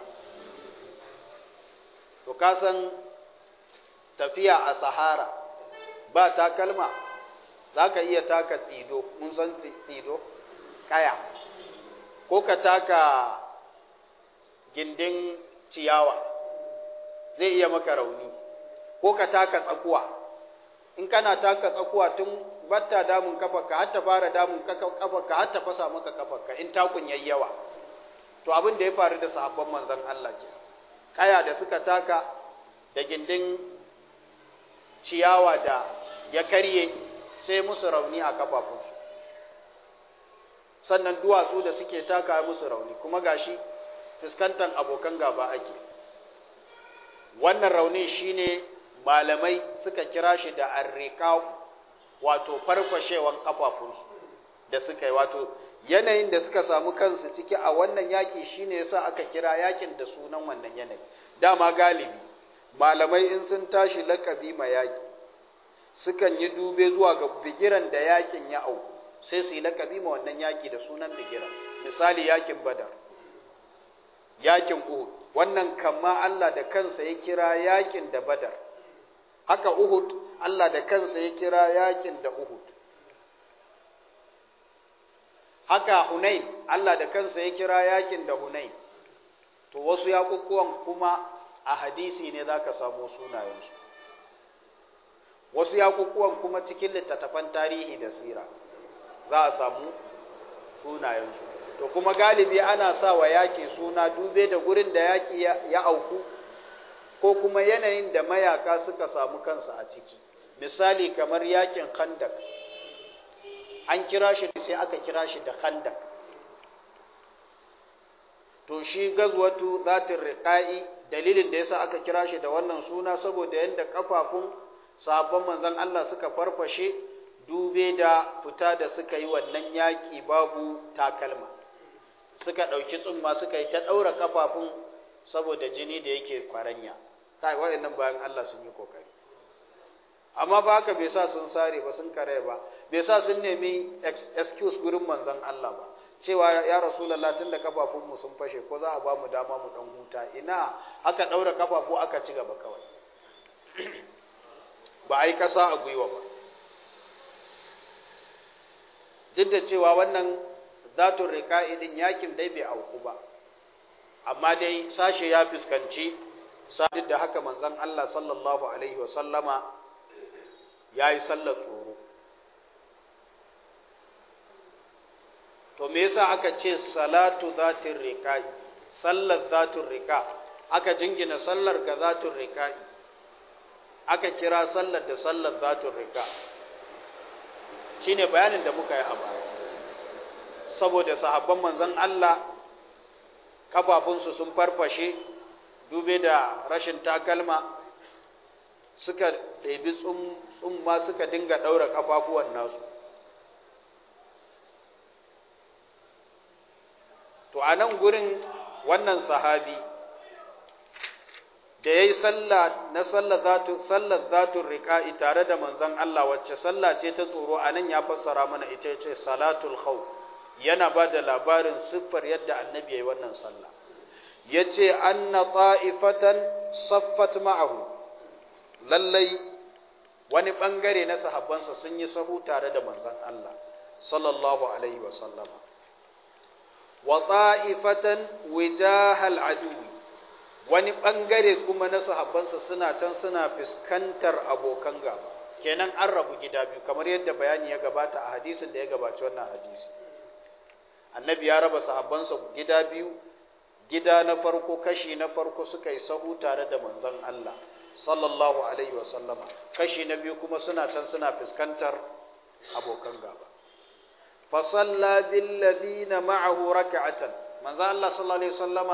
to ka san tafiya a sahara ba takalma za ka iya taka tsido mun san tsido kaya ko ka taka gindin ciyawa zai iya maka rauni ko ka taka tsakuwa in kana taka tsakuwa tun batta damun kafarka har ta fara damun kafarka har ta fasa maka kafarka in takun yayi yawa to abin da ya faru da sahabban manzon Allah ke kaya da suka taka da gindin ciyawa da ya karye sai musu rauni a kafafunsu sannan duwatsu da suke taka musu rauni kuma gashi fuskantar abokan gaba ake wannan rauni shine malamai suka kira shi da arriqaq wato farfashewan kafafunsu da suka yi wato yanayin da suka samu kansu ciki a wannan yaki shine yasa aka kira yakin da sunan wannan yanayi dama galibi malamai in sun tashi lakabi ma yaki sukan yi dube zuwa ga bigiran da yakin ya auku sai su yi lakabi ma wannan yaki da sunan bigiran misali yakin badar yakin uhud wannan kama Allah da kansa ya kira yakin da badar haka uhud Allah da kansa ya kira yakin da uhud haka hunain Allah da kansa ya kira yakin da hunain to wasu yakukuwan kuma a hadisi ne zaka samu sunayensu wasu yakukuwan kuma cikin littattafan tarihi da sira za a samu sunayensu to kuma galibi ana sa wa yaƙi suna dube da gurin da yaƙi ya auku ko kuma yanayin da mayaka suka samu kansu a ciki misali kamar yaƙin khandak an kira shi sai aka kira shi da khandak to shi gazwatu zatin riqa'i dalilin da yasa aka kira shi da wannan suna saboda yanda kafafun sabon manzon Allah suka farfashe dube da fita da suka yi wannan yaƙi babu takalma suka ɗauki tsumma suka yi ta ɗaura kafafun saboda jini da yake kwaranya kai waɗannan bayan Allah sun yi kokari amma ba haka bai sa sun sare ba sun kare ba bai sa sun nemi excuse gurin manzon Allah ba cewa ya rasulullah tunda kafafun mu sun fashe ko za a ba mu dama mu dan huta ina aka ɗaura kafafu aka ci gaba kawai ba a yi kasa a gwiwa ba duk da cewa wannan zatun rika'i din yakin dai bai auku ba amma dai sashe ya fuskanci duk da haka manzon Allah sallallahu alaihi wa sallama yayi sallar tsoro to me yasa aka ce salatu zatin rika'i sallar zatun rika aka jingina sallar ga zatun rika'i aka kira sallar da sallar zatun rika shine bayanin da muka yi a baya saboda sahabban manzon Allah kafafunsu sun farfashe dube da rashin takalma suka ɗebi tsumma suka dinga ɗaura kafafuwan nasu to a nan gurin wannan sahabi da ya yi na sallar zatun riƙa'i tare da manzon Allah wacce sallah ce ta tsoro a nan ya fassara mana ita ce salatul khawf yana ba da labarin siffar yadda annabi ya yi wannan sallah ya ce anna ta'ifatan saffat ma'ahu lallai wani ɓangare na sahabbansa sun yi sahu tare da manzon Allah sallallahu alaihi wa sallama wa ta'ifatan wijahal aduwi wani ɓangare kuma na sahabbansa suna can suna fuskantar abokan gaba kenan an rabu gida biyu kamar yadda bayani ya gabata a hadisin da ya gabaci wannan hadisi annabi ya raba sahabbansa gida biyu gida na farko kashi na farko suka yi sahu tare da manzon Allah sallallahu alaihi wa sallama kashi na biyu kuma suna can suna fuskantar abokan gaba fa salla bil ladina ma'ahu rak'atan manzon Allah sallallahu alaihi wa sallama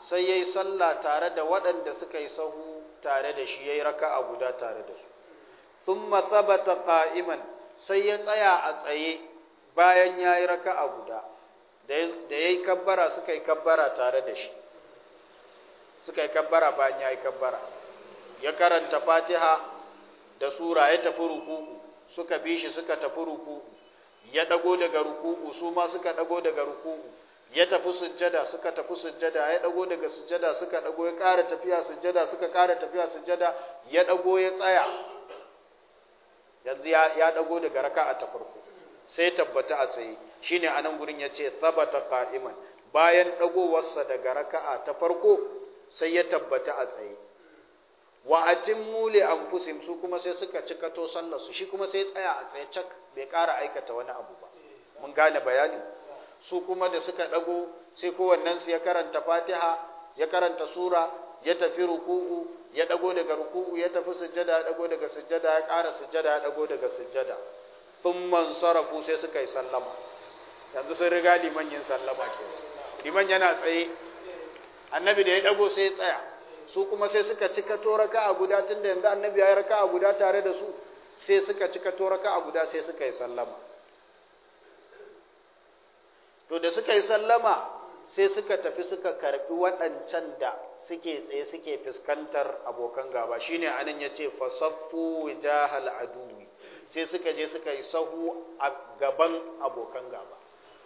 sai yayi sallah tare da waɗanda suka yi sahu tare da shi yayi raka'a guda tare da su thumma thabata qa'iman sai ya tsaya a tsaye bayan yayi raka'a guda da yayi kabbara suka yi kabbara tare da shi suka yi kabbara bayan yayi kabbara ya karanta Fatiha da sura ya tafi ruku'u suka bi shi suka tafi ruku'u ya dago daga ruku'u su ma suka dago daga ruku'u ya tafi sujjada suka tafi sujjada ya dago daga sujjada suka dago ya ƙara tafiya sujjada suka ƙara tafiya sujjada ya dago ya tsaya yanzu ya ya dago daga raka'a ta farko sai tabbata a tsaye shine anan gurin yace sabata qa'iman bayan dagowarsa daga raka'a ta farko sai ya tabbata a tsaye wa atimmu li anfusihim su kuma sai suka cikato sallar su shi kuma sai tsaya a tsaye cak bai ƙara aikata wani abu ba mun gane bayani su kuma da suka dago sai kowannen su ya karanta Fatiha ya karanta sura ya tafi ruku'u ya dago daga ruku'u ya tafi sujjada ya dago daga sujjada ya ƙara sujjada ya dago daga sujjada thumma sarafu sai suka yi sallama yanzu sun riga liman yin sallama ke liman yana tsaye annabi da ya dago sai ya tsaya su kuma sai suka cika to raka'a guda tunda yanzu annabi ya yi raka'a guda tare da su sai suka cika to raka'a guda sai suka yi sallama to da suka yi sallama sai suka tafi suka karbi waɗancan da suke tsaye suke fuskantar abokan gaba shine anan yace fasaffu wijahal aduwi sai suka je suka yi sahu a gaban abokan gaba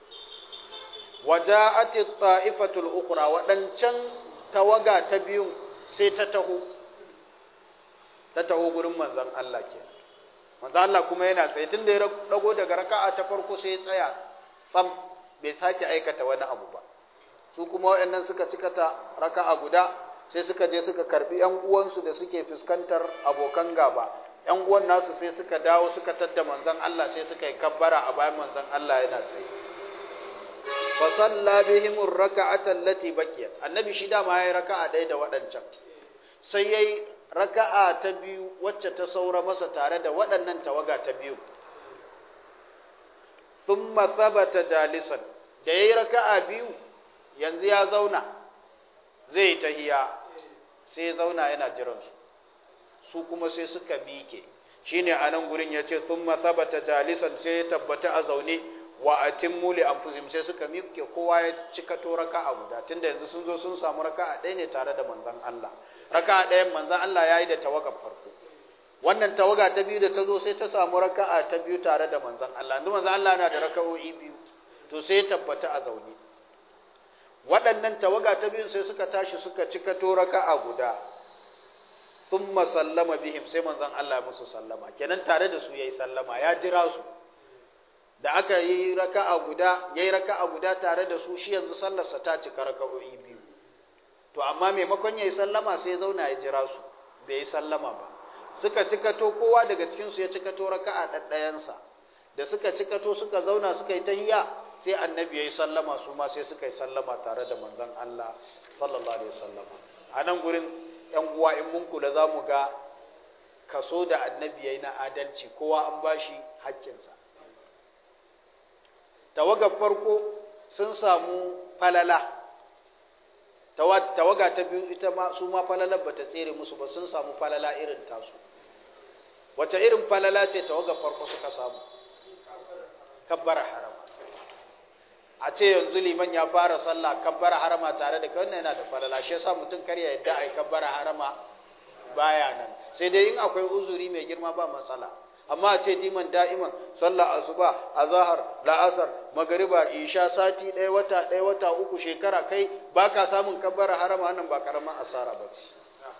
waja'at at-ta'ifatul ukhra waɗancan tawaga ta biyun sai ta taho ta taho gurin manzon Allah ke manzon Allah kuma yana tsaye tunda ya dago daga raka'a ta farko sai ya tsaya tsam bai sake aikata wani abu ba su kuma waɗannan suka cika ta raka'a guda sai suka je suka karbi ƴan uwansu da suke fuskantar abokan gaba ƴan uwan nasu sai suka dawo suka tadda manzon Allah sai suka yi kabbara a bayan manzon Allah yana tsaye fa salla bihim ar-raka'ata allati baqiyat annabi shi da ma yayi raka'a ɗaya da waɗancan sai yayi raka'a ta biyu wacce ta saura masa tare da waɗannan tawaga ta biyu thumma thabata jalisan da yayi raka'a biyu yanzu ya zauna zai tahiya sai ya zauna yana jiran su su kuma sai suka mike shine anan gurin yace thumma thabata jalisan sai ya tabbata a zaune wa atimmu li anfusihim sai suka mike kowa ya cika to raka'a guda tunda yanzu sun zo sun samu raka'a ɗaya ne tare da manzon Allah raka'a ɗayan manzon Allah yayi da tawagar farko wannan tawaga ta biyu da ta zo sai ta samu raka'a ta biyu tare da manzon Allah yanzu manzon Allah yana da raka'o'i biyu to sai ya tabbata a zaune waɗannan tawaga ta biyu sai suka tashi suka cika to raka'a guda thumma sallama bihim sai manzon Allah musu sallama kenan tare da su yayi sallama ya jira su da aka yi raka'a guda yayi raka'a guda tare da su shi yanzu sallarsa ta cika raka'o'i biyu to amma maimakon yayi sallama sai ya zauna ya jira su bai yi sallama ba suka cikato kowa daga cikin su ya cikato raka'a ɗaɗɗayansa da suka cikato suka zauna suka yi tahiyya sai annabi yayi sallama su ma sai suka yi sallama tare da manzon Allah sallallahu alaihi wasallama a nan gurin yan uwa in mun kula za mu ga kaso da annabi yayi na adalci kowa an bashi haƙƙinsa tawagar farko sun samu falala tawaga ta biyu ita ma su ma falalar bata tsere musu ba sun samu falala irin tasu wace irin falala ce tawagar farko suka samu kabbara harama a ce yanzu liman ya fara sallah kabbara harama tare da wannan yana da falala shi yasa mutum kar ya yadda ai kabbara harama baya nan sai dai in akwai uzuri mai girma ba matsala amma a ce diman da'iman sallah asuba azhar la'asar magariba isha sati ɗaya wata ɗaya wata uku shekara kai baka samun kabbara harama wannan ba karaman asara ba ce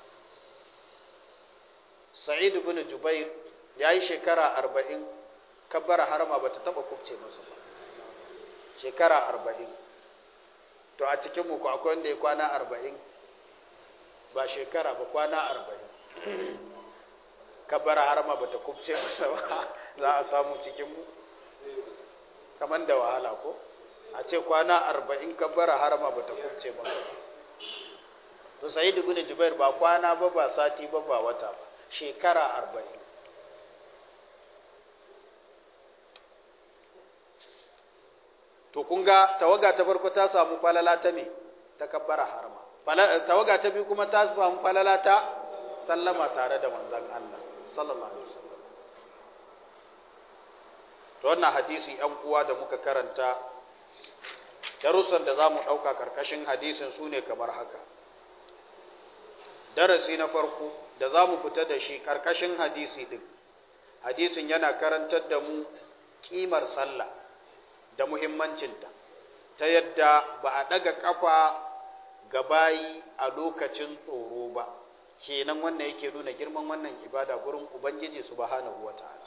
sa'id ibn jubair yayi shekara arba'in kabbara harama bata taba kubce masa ba shekara arba'in to a cikin mu ko akwai wanda ya kwana arba'in ba shekara ba kwana arba'in kabbara harama ba ta kubce masa ba za a samu cikin mu kamar da wahala ko a ce kwana arba'in kabbara harama ba ta kubce masa ba to sai da gune jubair ba kwana ba ba sati ba ba wata ba shekara arba'in to kun ga tawaga ta farko ta samu falala ta me ta kabbara harama tawaga ta biyu kuma ta samu falala ta sallama tare da manzon Allah sallallahu alaihi wasallam to wannan hadisi ɗan uwa da muka karanta darussan da zamu ɗauka karkashin hadisin su ne kamar haka darasi na farko da zamu fita da shi karkashin hadisi din hadisin yana karantar da mu kimar sallah da muhimmancinta ta yadda ba a ɗaga ƙafa ga bayi a lokacin tsoro ba kenan wannan yake nuna girman wannan ibada gurin ubangiji subhanahu wata'ala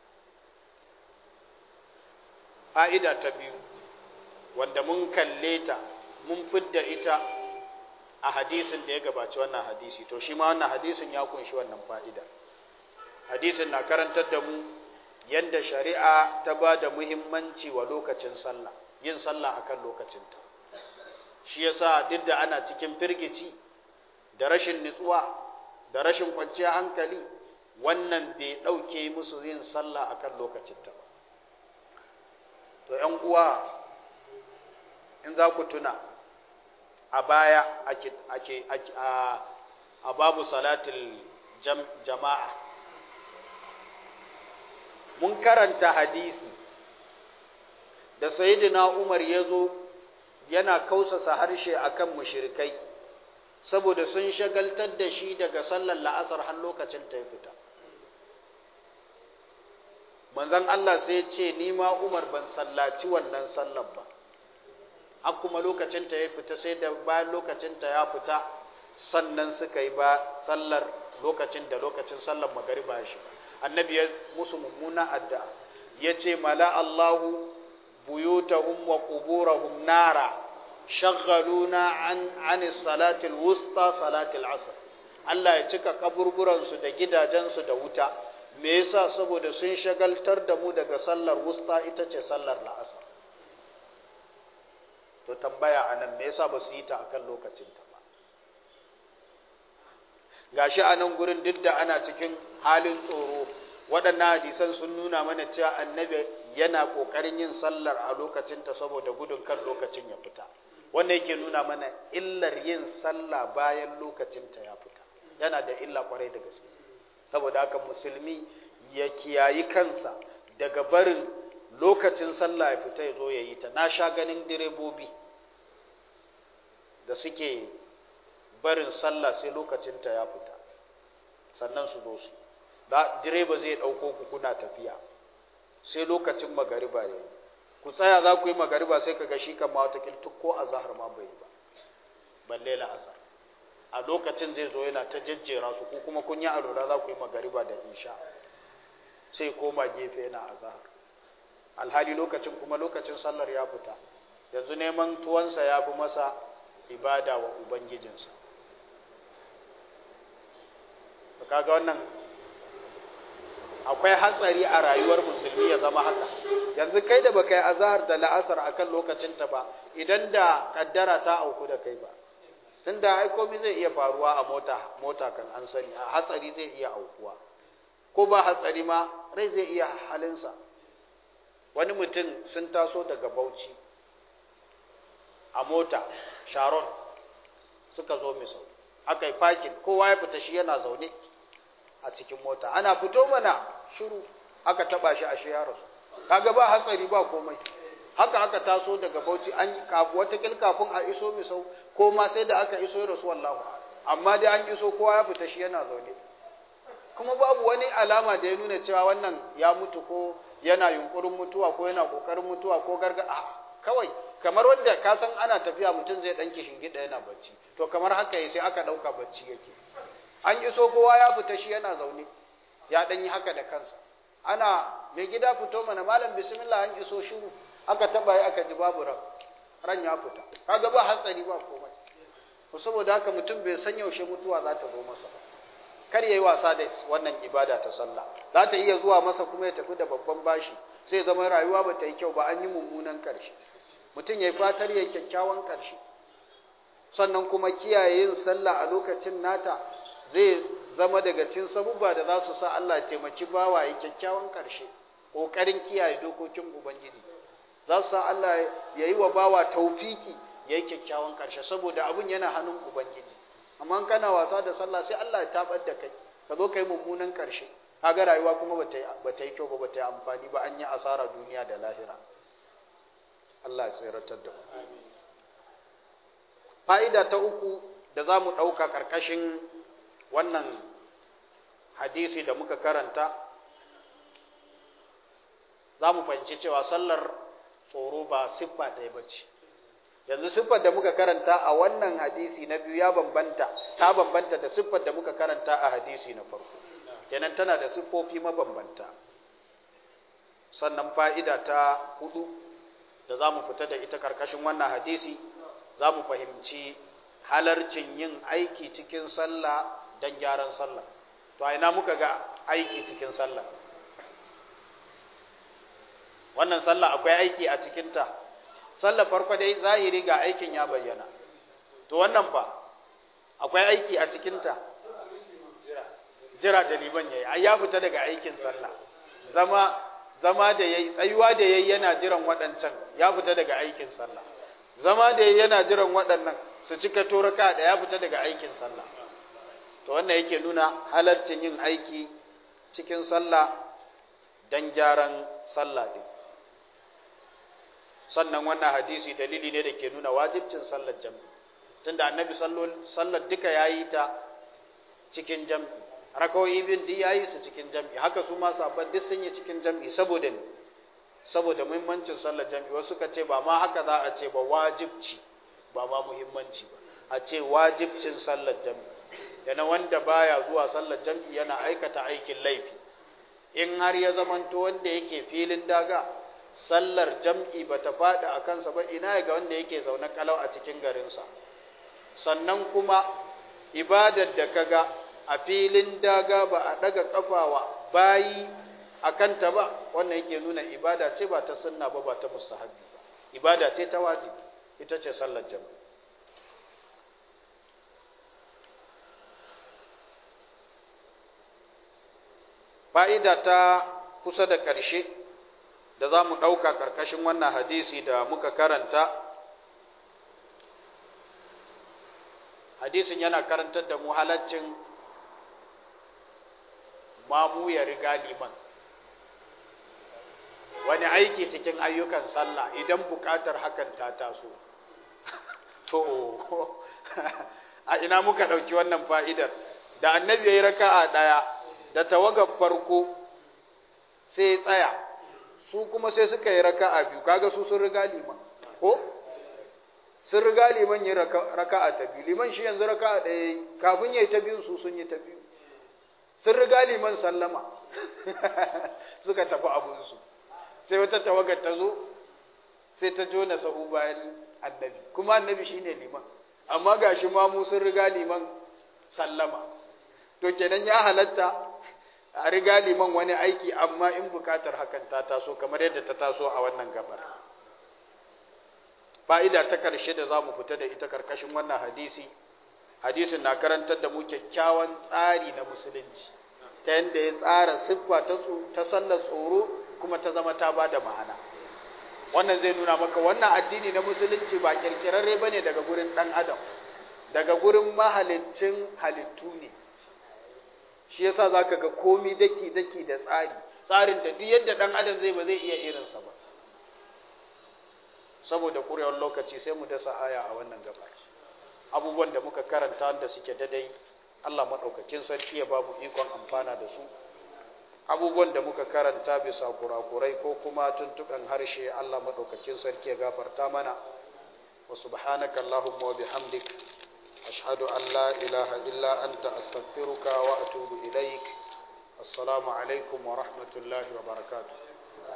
fa'ida ta biyu wanda mun kalle ta mun fidda ita a hadisin da ya gabaci wannan hadisi to shi ma wannan hadisin ya kunshi wannan fa'ida hadisin na karantar da mu yadda shari'a ta ba da muhimmanci wa lokacin sallah yin sallah akan lokacinta shi yasa duk da ana cikin firgici da rashin nutsuwa da rashin kwanciyar hankali wannan bai ɗauke musu yin sallah akan lokacinta ba to ‘yan uwa in za ku tuna a baya ake, ake, a, a babu salatul jam, jama'a mun karanta hadisi da sayidina umar ya zo yana kausasa harshe akan mushrikai saboda sun shagaltar da shi daga sallar la'asar har lokacin ta fita manzon Allah sai ce ni ma Umar ban sallaci wannan sallar ba har kuma lokacin ta ya fita sai da bayan lokacin ta ya fita sannan suka yi ba sallar lokacin da lokacin sallar magariba shi annabi ya musu mummuna addu'a yace mala Allahu buyutahum wa quburahum nara shaghaluna an an salatil wusta salatil asr Allah ya cika kaburburansu da gidajensu da wuta me yasa saboda sun shagaltar da mu daga sallar wusta ita ce sallar la'asar to tambaya anan me yasa ba su yi ta akan lokacin ta ba gashi a nan gurin duk da ana cikin halin tsoro waɗannan hadisan sun nuna mana cewa annabi yana ƙoƙarin yin sallar a lokacin ta saboda gudun kan lokacin ya fita wanda yake nuna mana illar yin sallah bayan lokacin ta ya fita yana da illa kwarai da gaske saboda haka musulmi ya kiyayi kansa daga barin lokacin sallah ya fita ya zo ya yi ta na sha ganin direbobi da suke barin sallah sai lokacinta ya fita sannan su zo su da direba zai ɗauko ku kuna tafiya sai lokacin magariba ya yi ku tsaya za ku yi magariba sai ka ga shi kan mawatakil ko a zahar ma bai ba balle la'asar a lokacin zai zo yana ta jejjera su ko kuma kun yi alola za ku yi magariba da insha sai koma gefe yana a zahar alhali lokacin kuma lokacin sallar ya fita yanzu neman tuwansa ya fi masa ibada wa ubangijinsa kaga wannan akwai hatsari a rayuwar musulmi ya zama haka yanzu kai da baka yi azahar da la'asar akan lokacinta ba idan da kaddara ta auku da kai ba tunda ai komai zai iya faruwa a mota mota kan an sani a hatsari zai iya aukuwa ko ba hatsari ma rai zai iya halinsa wani mutum sun taso daga bauchi a mota sharon suka zo misau aka yi fakin kowa ya fita shi yana zaune a cikin mota ana fito mana shiru aka taba shi a shi ya rasu kaga ba hatsari ba komai haka aka taso daga bauchi an wata kafin a iso misau ko ma sai da aka iso rasu wallahu amma dai an iso kowa ya fita shi yana zaune kuma babu wani alama da ya nuna cewa wannan ya mutu ko yana yunkurin mutuwa ko yana kokarin mutuwa ko garga a kawai kamar wanda ka san ana tafiya mutum zai dan gida yana bacci to kamar haka sai aka dauka bacci yake an iso kowa ya fita shi yana zaune ya dan yi haka da kansa ana mai gida fito mana malam bismillah an iso shiru aka taba yi aka ji babu ran ran ya fita kaga ba hatsari ba komai ko saboda haka mutum bai san yaushe mutuwa za ta zo masa ba kar yayi wasa da wannan ibada ta sallah za ta iya zuwa masa kuma ya tafi da babban bashi sai zama rayuwa ba ta yi kyau ba an yi mummunan karshe mutum ya fatar ya kyakkyawan karshe sannan kuma kiyaye yin sallah a lokacin nata zai zama daga cikin sabubba da za su sa Allah taimaki bawa ya kyakkyawan karshe kokarin kiyaye dokokin ubangiji za su sa Allah ya yi wa bawa taufiki yayi kyakkyawan karshe saboda abun yana hannun ubangiji amma kana wasa da sallah sai Allah ya tabar da kai ka zo kai mummunan karshe kaga rayuwa kuma bata bata yi kyau ba bata yi amfani ba an yi asara duniya da lahira Allah ya tsiratar da mu fa'ida ta uku da za mu ɗauka ƙarƙashin wannan hadisi da muka karanta za mu fahimci cewa sallar tsoro ba siffa ɗaya ba ce yanzu siffar da muka karanta a wannan hadisi na biyu ya bambanta ta bambanta da siffar da muka karanta a hadisi na farko kenan tana da siffofi mabambanta sannan fa'ida ta hudu da za mu fita da ita karkashin wannan hadisi za mu fahimci halarcin yin aiki cikin sallah don gyaran sallah to a ina muka ga aiki cikin sallah wannan sallah akwai aiki a cikinta sallah farko dai zahiri ga aikin ya bayyana to wannan fa akwai aiki a cikinta jira da liman yayi ai ya fita daga aikin sallah zama zama da yayi tsayuwa da yayi yana jiran waɗancan ya fita daga aikin sallah zama da yayi yana jiran waɗannan su cika toraka da ya fita daga aikin sallah to wannan yake nuna halarcin yin aiki cikin sallah dan gyaran sallah din sannan wannan hadisi dalili ne da ke nuna wajibcin sallar jam'i tunda annabi sallar duka yayi ta cikin jam'i rakawoyi bin duk yayi su cikin jam'i haka su ma sabon duk sun yi cikin jam'i saboda ne saboda muhimmancin sallar jam'i wasu ka ce ba ma haka za a ce ba wajibci ba ma muhimmanci ba a ce wajibcin sallar jam'i yana wanda baya zuwa sallar jam'i yana aikata aikin laifi in har ya zamanto wanda yake filin daga sallar jam'i ba ta faɗi a kansa ba ina ga wanda yake zaune kalau a cikin garinsa sannan kuma ibadar da kaga a filin daga ba a daga kafawa bayi a kanta ba wannan yake nuna ibada ce ba ta sunna ba ba ta mustahabi ba ibada ce ta wajibi ita ce sallar jama'a fa'ida ta kusa da ƙarshe da za mu ɗauka ƙarƙashin wannan hadisi da muka karanta hadisin yana karantar da mu halaccin mamu ya riga liman wani aiki cikin ayyukan sallah idan buƙatar hakan ta taso to a ina muka ɗauki wannan fa'idar da annabi ya yi raka'a ɗaya da tawagar farko sai tsaya su kuma sai suka yi raka'a biyu kaga su sun riga liman ko sun riga liman yi raka'a ta biyu liman shi yanzu raka'a ɗaya kafin ya yi ta biyu su sun yi ta biyu sun riga liman sallama suka tafi abunsu sai wata tawagar ta zo sai ta jona sahu bayan annabi kuma annabi shine liman amma gashi ma mu sun riga liman sallama to kenan ya halatta a riga liman wani aiki amma in bukatar hakan ta taso kamar yadda ta taso a wannan gabar fa'ida ta karshe da za mu fita da ita karkashin wannan hadisi hadisin na karantar da mu kyakkyawan tsari na musulunci ta yadda ya tsara siffa ta sallar tsoro kuma ta zama ta ba da ma'ana wannan zai nuna maka wannan addini na musulunci ba kirkirarre ba ne daga gurin ɗan adam daga gurin mahalicin halittu ne shi yasa za ka ga komi daki-daki da tsari tsarin da duk yadda ɗan adam zai ba zai iya irinsa ba saboda ƙurewar lokaci sai mu dasa aya a wannan gabar abubuwan da muka karanta da suke dadai Allah maɗaukakin sarki ya ba mu ikon amfana da su abubuwan da muka karanta bisa kurakurai ko kuma tuntuɓen harshe Allah maɗaukakin sarki ya gafarta mana wa subhanaka Allahumma wa bihamdik ashhadu an la ilaha illa anta astaghfiruka wa atubu ilaik assalamu alaikum wa rahmatullahi wa barakatuh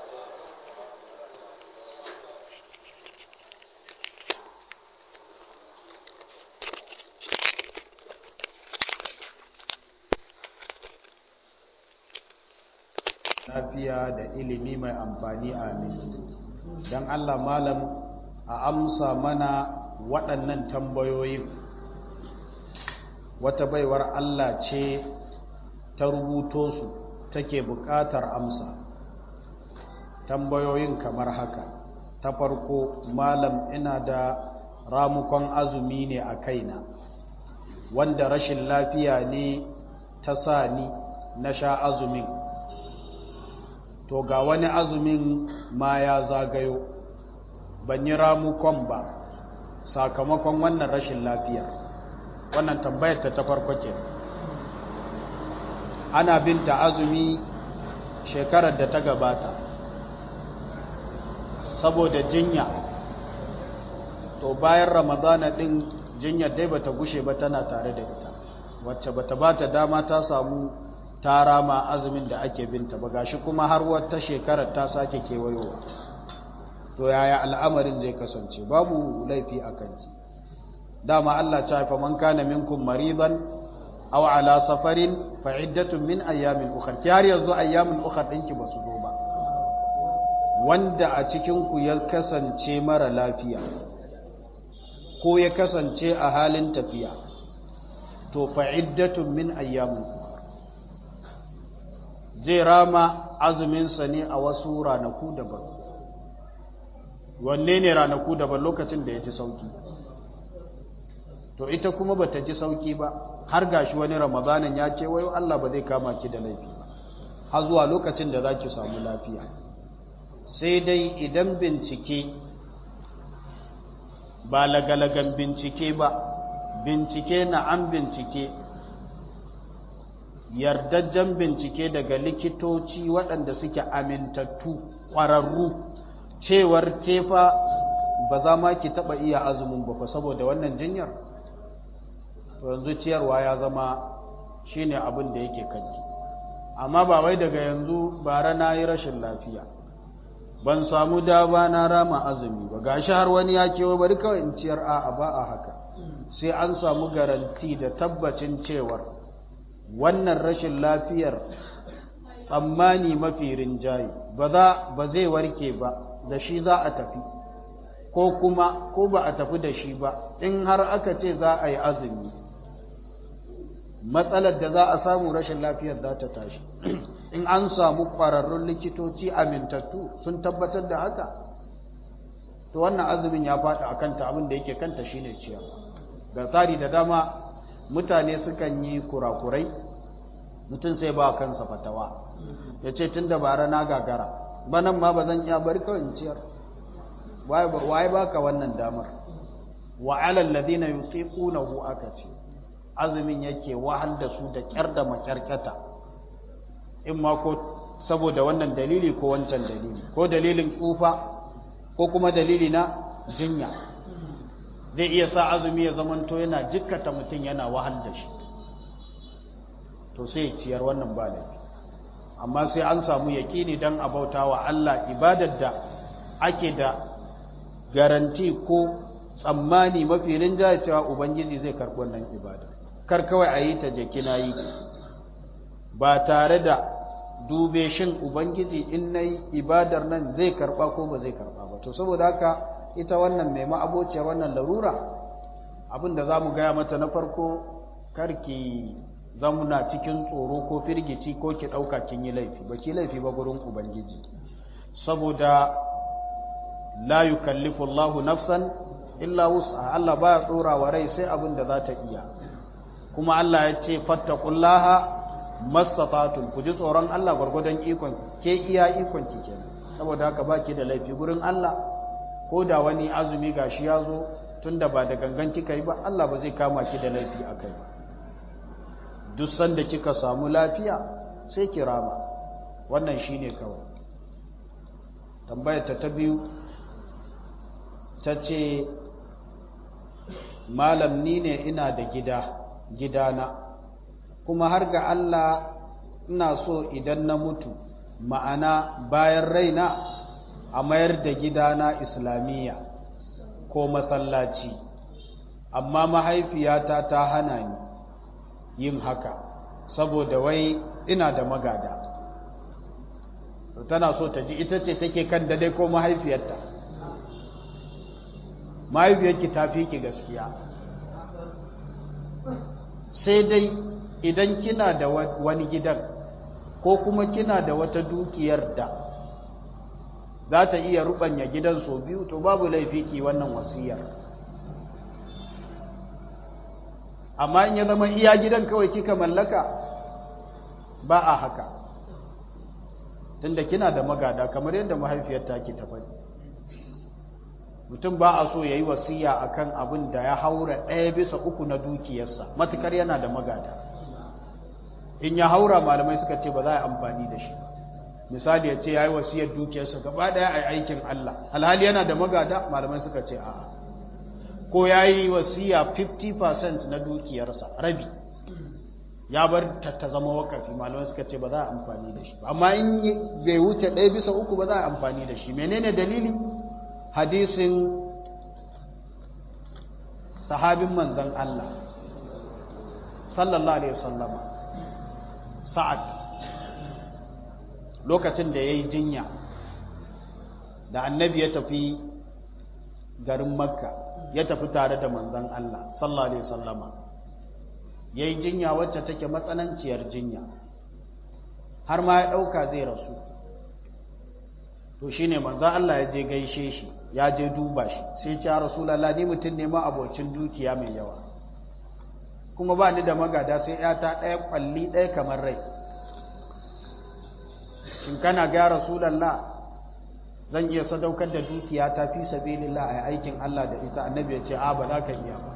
lafiya da ilimi mai amfani amin don Allah malam a amsa mana waɗannan tambayoyin wata baiwar Allah ce ta rubuto su take buƙatar amsa tambayoyin kamar haka ta farko malam ina da ramukon azumi ne a kaina wanda rashin lafiya ne ta sa ni na sha azumin to ga wani azumin ma ya zagayo ban yi ramukon ba sakamakon wannan rashin lafiyar wannan tambayar ta ta farko ke ana binta azumi shekarar da ta gabata saboda jinya to bayan ramadana din jinyar dai bata gushe ba tana tare da ita wacce bata bata dama ta samu ta rama azumin da ake binta ba gashi kuma har wata shekarar ta sake kewayowa to yaya al'amarin zai kasance babu laifi a kanki dama Allah ta haifa man kana minkum maridan aw ala safarin fa iddatun min ayyamin ukhra ki har yanzu ayyamin ukhra dinki basu zo ba wanda a cikin ku ya kasance mara lafiya ko ya kasance a halin tafiya to fa iddatun min ayyamin ukhra zai rama azumin sa ne a wasu ranaku daban wanne ne ranaku daban lokacin da ya ji sauki to ita kuma bata ji sauki ba har gashi wani ramadanin ya ce wayo Allah ba zai kama ki da laifi ba har zuwa lokacin da zaki samu lafiya sai dai idan bincike ba lagalagan bincike ba bincike na an bincike yardajjen bincike daga likitoci waɗanda suke amintattu ƙwararru cewar kefa ba za ma ki taɓa iya azumin ba saboda wannan jinyar yanzu ciyarwa ya zama shine abin da yake kanki amma ba wai daga yanzu bara na yi rashin lafiya ban samu dama na rama azumi ba gashi har wani ya kewa bari kawai in ciyar a'a ba a haka sai an samu garanti da tabbacin cewar wannan rashin lafiyar tsammani mafi rinjaye ba za ba zai warke ba da shi za a tafi ko kuma ko ba a tafi da shi ba in har aka ce za a yi azumi matsalar da za a samu rashin lafiyar za ta tashi in an samu ƙwararrun likitoci amintattu sun tabbatar da haka to wannan azumin ya faɗi a kanta abin da yake kanta shine ciyarwa ga tsari da dama mutane sukan yi kurakurai mutum sai ba kansa fatawa ya ce tun da bara na gagara banan ma ba zan iya bari kawai ciyar waye baka wannan damar wa alal ladina yutiqunahu aka ce azumin yake wahal da su da kyar da makyarkata in ma ko saboda wannan dalili ko wancan dalili ko dalilin tsufa ko kuma dalili na jinya zai iya sa azumi ya zamanto yana jikkata mutum yana wahal da shi to sai ciyar wannan ba laifi amma sai an samu yaƙini don a bauta wa Allah ibadar da ake da garanti ko tsammani mafi rinjaye cewa ubangiji zai karɓi wannan ibada kar kawai a yi ta jeki na yi ba tare da dube shin ubangiji in na yi ibadar nan zai karɓa ko ba zai karɓa ba to saboda haka ita wannan mai ma'abociyar wannan larura abin da za mu gaya mata na farko karki zamuna cikin tsoro ko firgici ko ki ɗauka kin yi laifi ba ki laifi ba gurin ubangiji saboda la yukallifu Allahu nafsan illa wus'a Allah baya tsora wa rai sai abin da za ta iya kuma Allah ya ce fattaqullaha mastata'tum ku ji tsoron Allah gwargwadon ikon ke iya ikon ki kenan saboda haka baki da laifi gurin Allah ko da wani azumi gashi ya zo tunda ba da gangan kika yi ba Allah ba zai kama ki da laifi akai ba duk sanda kika samu lafiya sai ki rama wannan shine kawai tambayar ta ta biyu ta ce malam ni ne ina da gida gidana kuma har ga Allah ina so idan na mutu ma'ana bayan raina a mayar da gidana islamiyya ko masallaci amma mahaifiyata ta hana ni yin haka saboda wai ina da magada tana so ta ji ita ce take kan dai ko mahaifiyarta mahaifiyarki ta fi ki gaskiya sai dai idan kina da wani gidan ko kuma kina da wata dukiyar da za ta iya rubanya gidan so biyu to babu laifi ki wannan wasiyar amma in ya zama iya gidan kawai kika mallaka ba a haka tunda kina da magada kamar yadda mahaifiyar taki ta faɗi mutum ba a so ya yi wasiya akan abin da ya haura ɗaya bisa uku na dukiyarsa matukar yana da magada in ya haura malamai suka ce ba za a yi amfani da shi misali ya ce ya yi wasiyar dukiyarsa gaba ɗaya a aikin Allah alhali yana da magada malamai suka ce a'a ko ya yi wasiya 50% na dukiyarsa rabi ya bar ta zama wakafi malamai suka ce ba za a amfani da shi amma in bai wuce ɗaya bisa uku ba za a amfani da shi menene dalili hadisin sahabin manzon Allah sallallahu alaihi wasallama sa'ad lokacin da ya yi jinya da annabi ya tafi garin makka ya tafi tare da manzon Allah sallallahu alaihi wasallama ya yi jinya wacce take matsananciyar jinya har ma ya ɗauka zai rasu to shi ne manzon Allah ya je gaishe shi ya je duba shi sai ce rasulallah ni mutum ne ma abocin dukiya mai yawa kuma ba ni da magada sai ‘yata ɗaya ƙwalli ɗaya kamar rai shin kana ga rasulallah zan iya sadaukar da dukiya ta fi sabilillah a aikin Allah da ita annabi ya ce a ba za ka iya ba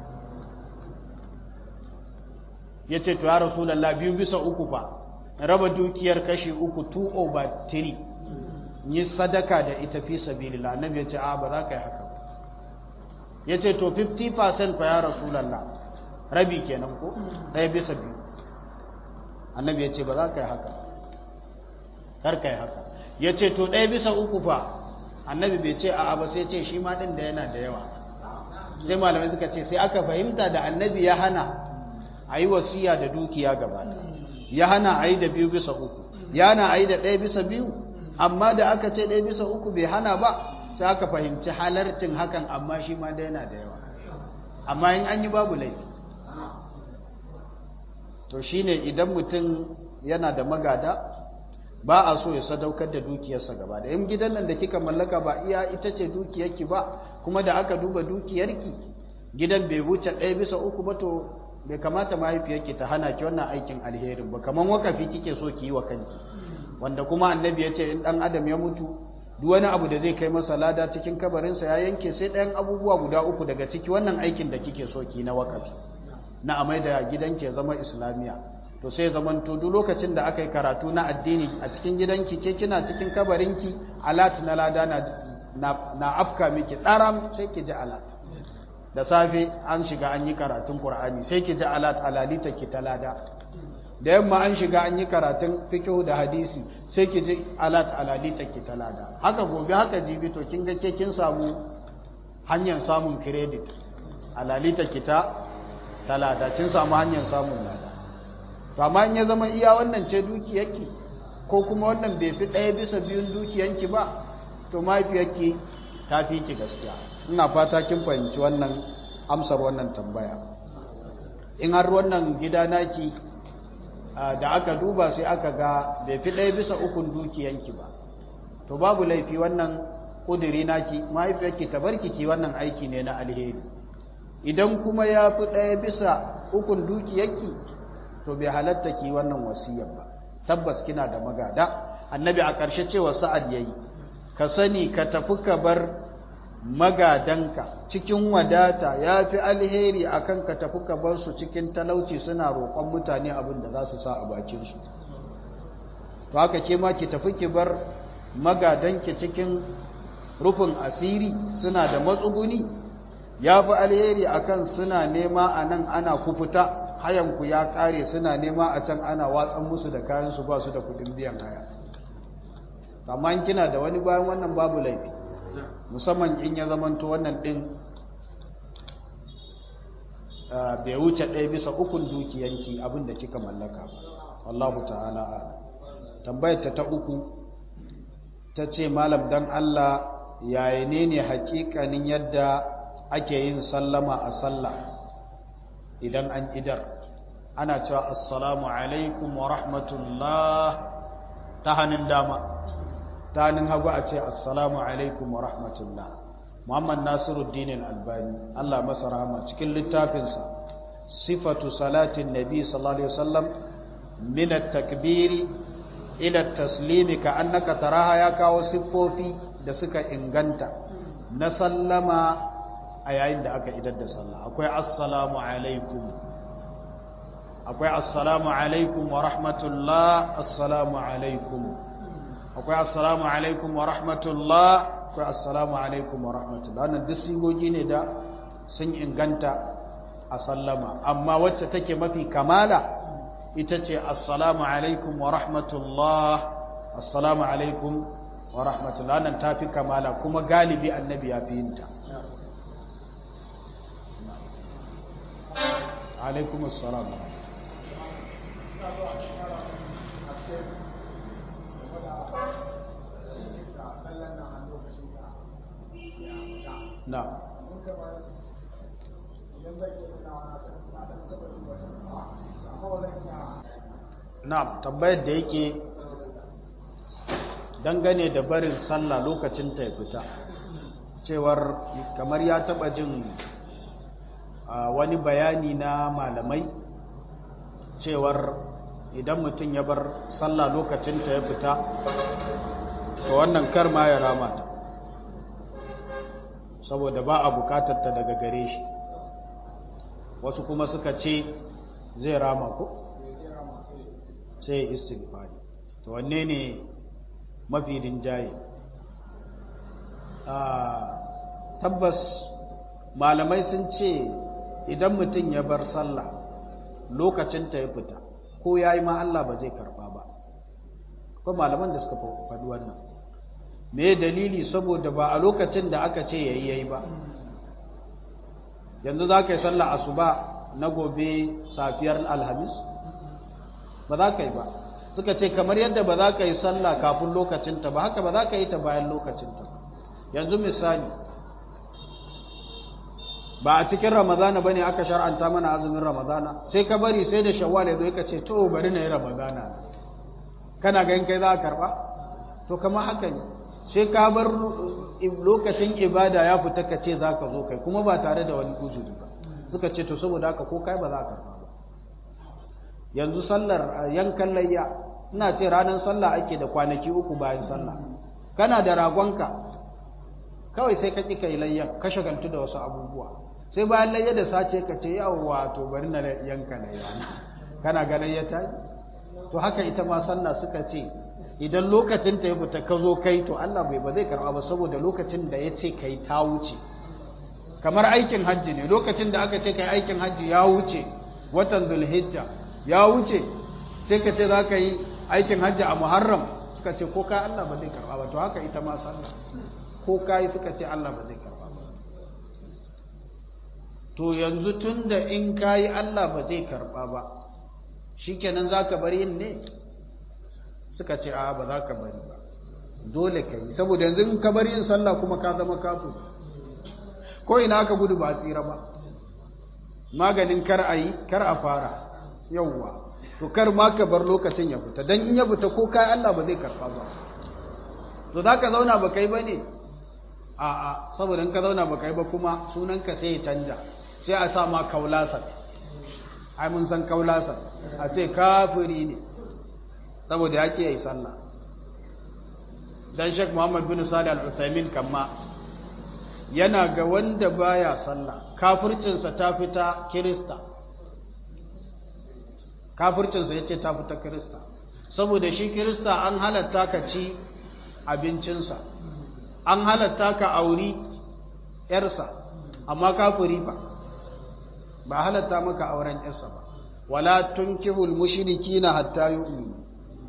ya ce to ya rasulallah biyu bisa uku fa raba dukiyar kashi uku 2 over 3 yi sadaka da ita fi sabilillah annabi ya ce a ba za ka yi haka ba ya ce to 50% fa ya rasulallah rabi kenan ko ɗaya bisa biyu annabi ya ce ba za ka yi haka kar ka yi haka ya ce to ɗaya bisa uku fa annabi bai ce a'a ba sai ce shi ma ɗin da yana da yawa sai malamai suka ce sai aka fahimta da annabi ya hana a yi wasiya da dukiya gaba ya hana a yi da biyu bisa uku ya hana a yi da ɗaya bisa biyu amma da aka ce ɗaya bisa uku bai hana ba sai aka fahimci halarcin hakan amma shi ma da yana da yawa amma in an yi babu laifi to shine idan mutum yana da magada ba a so ya sadaukar da dukiyarsa gaba da in gidan nan da kika mallaka ba iya ita ce dukiyarki ba kuma da aka duba dukiyarki gidan bai wuce ɗaya bisa uku ba to bai kamata mahaifiyarki ta hana ki wannan aikin alherin ba kamar wakafi kike so ki yi wa kanki wanda kuma annabi ya ce in ɗan adam ya mutu duk wani abu da zai kai masa lada cikin kabarinsa ya yanke sai ɗayan abubuwa guda uku daga ciki wannan aikin da kike so ki na wakafi na amai da gidanki ya zama islamiya to sai zaman to duk lokacin da aka yi karatu na addini a cikin gidanki ke kina cikin kabarinki alat na lada na na, afka miki tsaram sai ki ji alat da safe an shiga an yi karatun qur'ani sai ki ji alat alalita ki ta lada da yamma an shiga an yi karatun fiqh da hadisi sai ki ji alat alalita ki ta lada haka gobe haka jibi to kin ga ke kin samu hanyar samun credit alalita ki ta talada kin samu hanyar samun lada to amma in ya zama iya wannan ce dukiyarki ko kuma wannan bai fi ɗaya bisa biyun dukiyanki ba to mahaifiyarki ta fi ki gaskiya ina fata kin fahimci wannan amsar wannan tambaya in har wannan gida naki da aka duba sai aka ga bai fi ɗaya bisa ukun dukiyanki ba to babu laifi wannan ƙudiri naki mahaifiyarki ta barki ki wannan aiki ne na alheri idan kuma ya fi ɗaya bisa ukun dukiyarki to bai halatta ki wannan wasiyar ba tabbas kina da magada annabi a ƙarshe cewa sa'ad yayi ka sani ka tafi ka bar magadanka cikin wadata ya fi alheri akan ka tafi ka bar su cikin talauci suna roƙon mutane abin da za su sa a bakinsu to haka ke ma ki tafi ki bar magadanki cikin rufin asiri suna da matsuguni ya fi alheri akan suna nema a nan ana kufuta hayanku ya kare suna nema a can ana watsan musu da kayansu ba su da kudin biyan haya amma kina da wani bayan wannan babu laifi musamman in ya zamanto wannan din bai wuce ɗaya bisa ukun dukiyanki abinda kika mallaka ba wallahu ta'ala ala tambayar ta ta uku ta ce malam dan Allah yaya ne ne hakikanin yadda ake yin sallama a sallah idan an idar ana cewa assalamu alaikum wa rahmatullah ta hannun dama ta hannun hagu a ce assalamu alaikum wa rahmatullah muhammad nasiruddin albani allah masa rahama cikin littafinsa sifatu salatin nabi sallallahu alaihi wasallam min at-takbiri ila at-taslimi ka annaka taraha ya kawo siffofi da suka inganta na sallama a yayin da aka idar da sallah akwai assalamu alaikum akwai assalamu alaikum wa rahmatullah assalamu alaikum akwai assalamu alaikum wa rahmatullah akwai assalamu alaikum wa rahmatullah wannan duk sigogi ne da sun inganta a sallama amma wacce take mafi kamala ita ce assalamu alaikum wa rahmatullah assalamu alaikum wa rahmatullah nan tafi kamala kuma galibi annabi ya fi yinta alaikum assalam na na tambayar da yake dangane da barin sallah lokacin ta ya fita cewar kamar ya taba jin wani bayani na malamai cewar idan mutum ya bar sallah lokacin ta ya fita to wannan kar ma ya rama ta saboda ba a bukatar ta daga gare shi wasu kuma suka ce zai rama ko sai istighfari to wanne ne mafi rinjaye tabbas malamai sun ce idan mutum ya bar sallah lokacin ta ya fita ko ya yi ma Allah ba zai karba ba ko malaman da suka faɗi wannan me dalili saboda ba a lokacin da aka ce yayi yayi ba yanzu za ka yi sallah asuba na gobe safiyar alhamis ba za ka yi ba suka ce kamar yadda ba za ka yi sallah kafin lokacinta ba haka ba za ka yi ta bayan lokacinta ba yanzu misali ba a cikin ramadana ba ne aka shar'anta mana azumin ramadana sai ka bari sai da shawwal ya zo ka ce to bari na yi ramadana kana ganin kai za a karba to kamar haka ne sai ka bar lokacin ibada ya fita ka ce za ka zo kai kuma ba tare da wani uzuri ba suka ce to saboda haka ko kai ba za a karba ba yanzu sallar yankan layya ina ce ranar sallah ake da kwanaki uku bayan sallah kana da ragonka kawai sai ka ƙi kai layya ka shagaltu da wasu abubuwa sai bayan layya da sace ka ce yawwa to bari na yanka layya kana ga layya ta to haka ita ma sallah suka ce idan lokacin ta ya fita ka zo kai to Allah bai ba zai karba ba saboda lokacin da ya ce kai ta wuce kamar aikin hajji ne lokacin da aka ce kai aikin hajji ya wuce watan zulhijja ya wuce sai ka ce za ka yi aikin hajji a muharram suka ce ko kai Allah ba zai karba ba to haka ita ma sallah ko kai suka ce Allah ba zai karba ba to yanzu tunda in kai Allah ba zai karba ba shikenan zaka bari yin ne suka ce a ba za ka bari ba dole ka yi saboda yanzu in ka bari yin sallah kuma ka zama kafin ko ina aka gudu ba tsira ba maganin kar a yi kar a fara yawwa to kar ma ka bar lokacin ya fita dan in ya fita ko kai Allah ba zai karba ba to za ka zauna ba kai ba ne a a saboda in ka zauna ba kai ba kuma sunanka sai ya canja sai a sa ma kaulasan ai mun san kaulasan a ce kafiri ne saboda ya yi sallah dan Sheikh Muhammad bin Salih Al-Utsaimin kamma yana ga wanda baya sallah kafircinsa ta fita Kirista kafircinsa yace ta fita Kirista saboda shi Kirista an halatta ka ci abincinsa an halatta ka auri yarsa amma kafiri ba ba halatta maka auren yarsa ba wala tunkihul mushrikina hatta yu'minu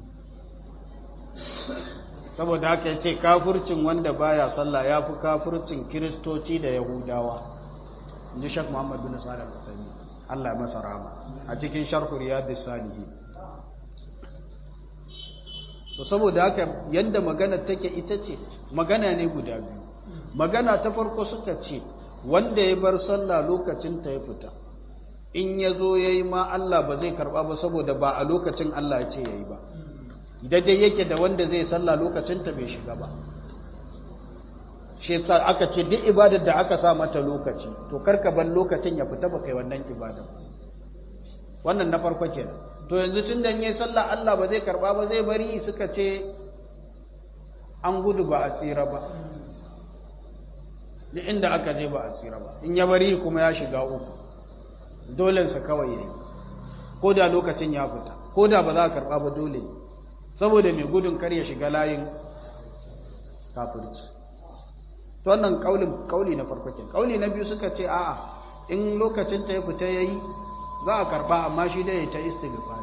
saboda haka yace kafircin wanda baya sallah yafi kafircin kristoci da yahudawa inji Sheikh Muhammad bin Salih al-Uthaymeen Allah ya masa rahama a cikin sharh riyadus salihin to saboda haka yanda magana take ita ce magana ne guda biyu magana ta farko suka ce wanda ya bar sallah lokacin ta ya fita in ya zo ya yi ma Allah ba zai karba ba saboda ba a lokacin Allah ya ce ya yi ba daidai yake da wanda zai sallah lokacin ta bai shiga ba shi yasa aka ce duk ibadar da aka sa mata lokaci to karka bar lokacin ya fita ba kai wannan ibada wannan na farko kenan to yanzu tun da yayi sallah Allah ba zai karba ba zai bari suka ce an gudu ba a tsira ba duk inda aka je ba a tsira ba in ya bari kuma ya shiga uku dolensa kawai yayi ko da lokacin ya fita ko da ba za a karba ba dole saboda mai gudun kar ya shiga layin kafirci to wannan kaulin kauli na farko kenan kauli na biyu suka ce a'a in lokacin ta ya fita yayi za a karba amma shi dai ta istighfar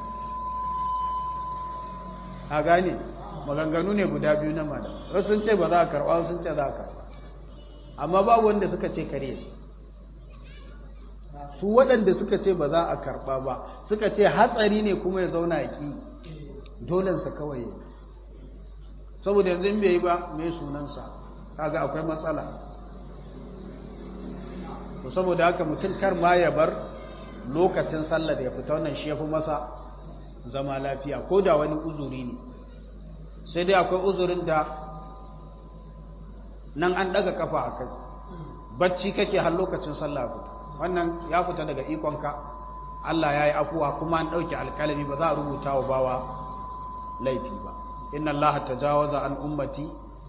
a gane maganganu ne guda biyu na malam wasu sun ce ba za a karba wasu sun ce za a karba amma babu wanda suka ce kare su waɗanda suka ce ba za a karba ba suka ce hatsari ne kuma ya zauna a ki dolensa kawai saboda yanzu in bai yi ba mai sunansa kaga akwai matsala to saboda haka mutum kar ma ya bar lokacin sallar ya fita wannan shi ya fi masa zama lafiya ko da wani uzuri ne sai dai akwai uzurin da nan an daga kafa a kai bacci kake har lokacin sallah fita wannan ya fita daga ikonka Allah ya yi afuwa kuma an ɗauki alkalami ba za a rubuta wa bawa laifi ba inna Allah tajawaza an ummati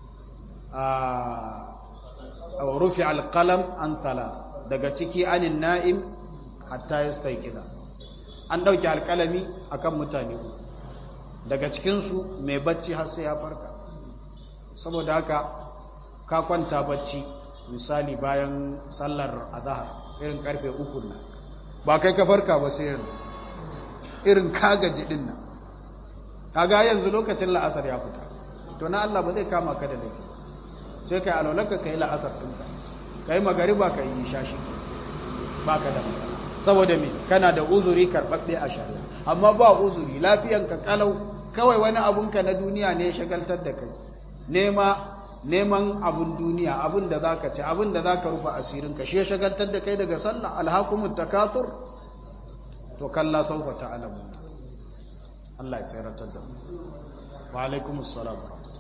a rufi alkalam an tala daga ciki anin na'im hatta ya staikida an ɗauki alkalami akan mutane daga cikinsu mai bacci har sai ya farka saboda haka ka kwanta bacci misali bayan sallar azahar irin karfe uku nan ba kai ka farka ba sai yanzu irin kagaji din nan kaga yanzu lokacin la'asar ya fita to na Allah ba zai kama ka da laifi sai kai alwalarka kai la'asar ɗinka kai magariba kai isha shi ba ka da matsala saboda me kana da uzuri karɓaɓɓe a shari'a amma ba uzuri lafiyanka kalau kawai wani abunka na duniya ne shagaltar da kai nema neman abun duniya abun da zaka ci abun da zaka rufa asirinka shi shagaltar da kai daga sallah alhaqumut takathur to kalla sawfa ta'lamu Allah ya tsayar da mu wa alaikumus salam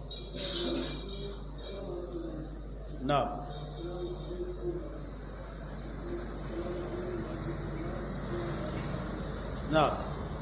na'am na'am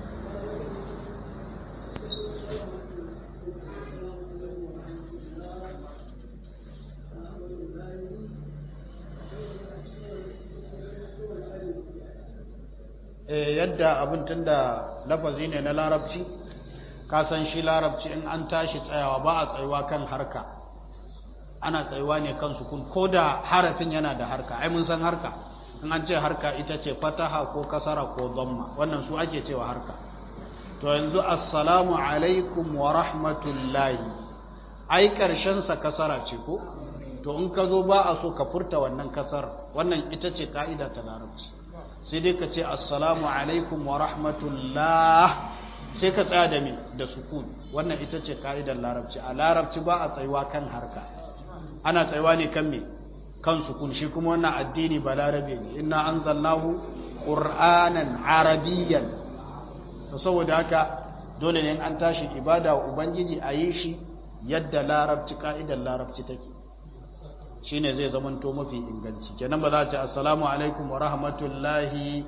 yadda abin tun da lafazi ne na larabci ka san shi larabci in an tashi tsayawa ba a tsayuwa kan harka ana tsayuwa ne kan sukun ko da harafin yana da harka ai mun san harka in an ce harka ita ce fataha ko kasara ko dhamma wannan su ake cewa harka to yanzu assalamu alaikum wa rahmatullahi ai karshen sa kasara ce ko to in ka zo ba a so ka furta wannan kasar wannan ita ce ka'ida ta larabci sai dai ka ce assalamu alaikum wa rahmatullah sai ka tsaya da me da sukun wannan ita ce ka'idar larabci a larabci ba a tsayuwa kan harka ana tsayuwa ne kan me kan sukun shi kuma wannan addini ba larabe ne inna anzalnahu qur'anan arabiyyan to saboda haka dole ne an tashi ibada wa ubangiji a yi shi yadda larabci ka'idar larabci take shine zai zamanto mafi inganci kenan ba za a ce assalamu alaikum wa rahmatullahi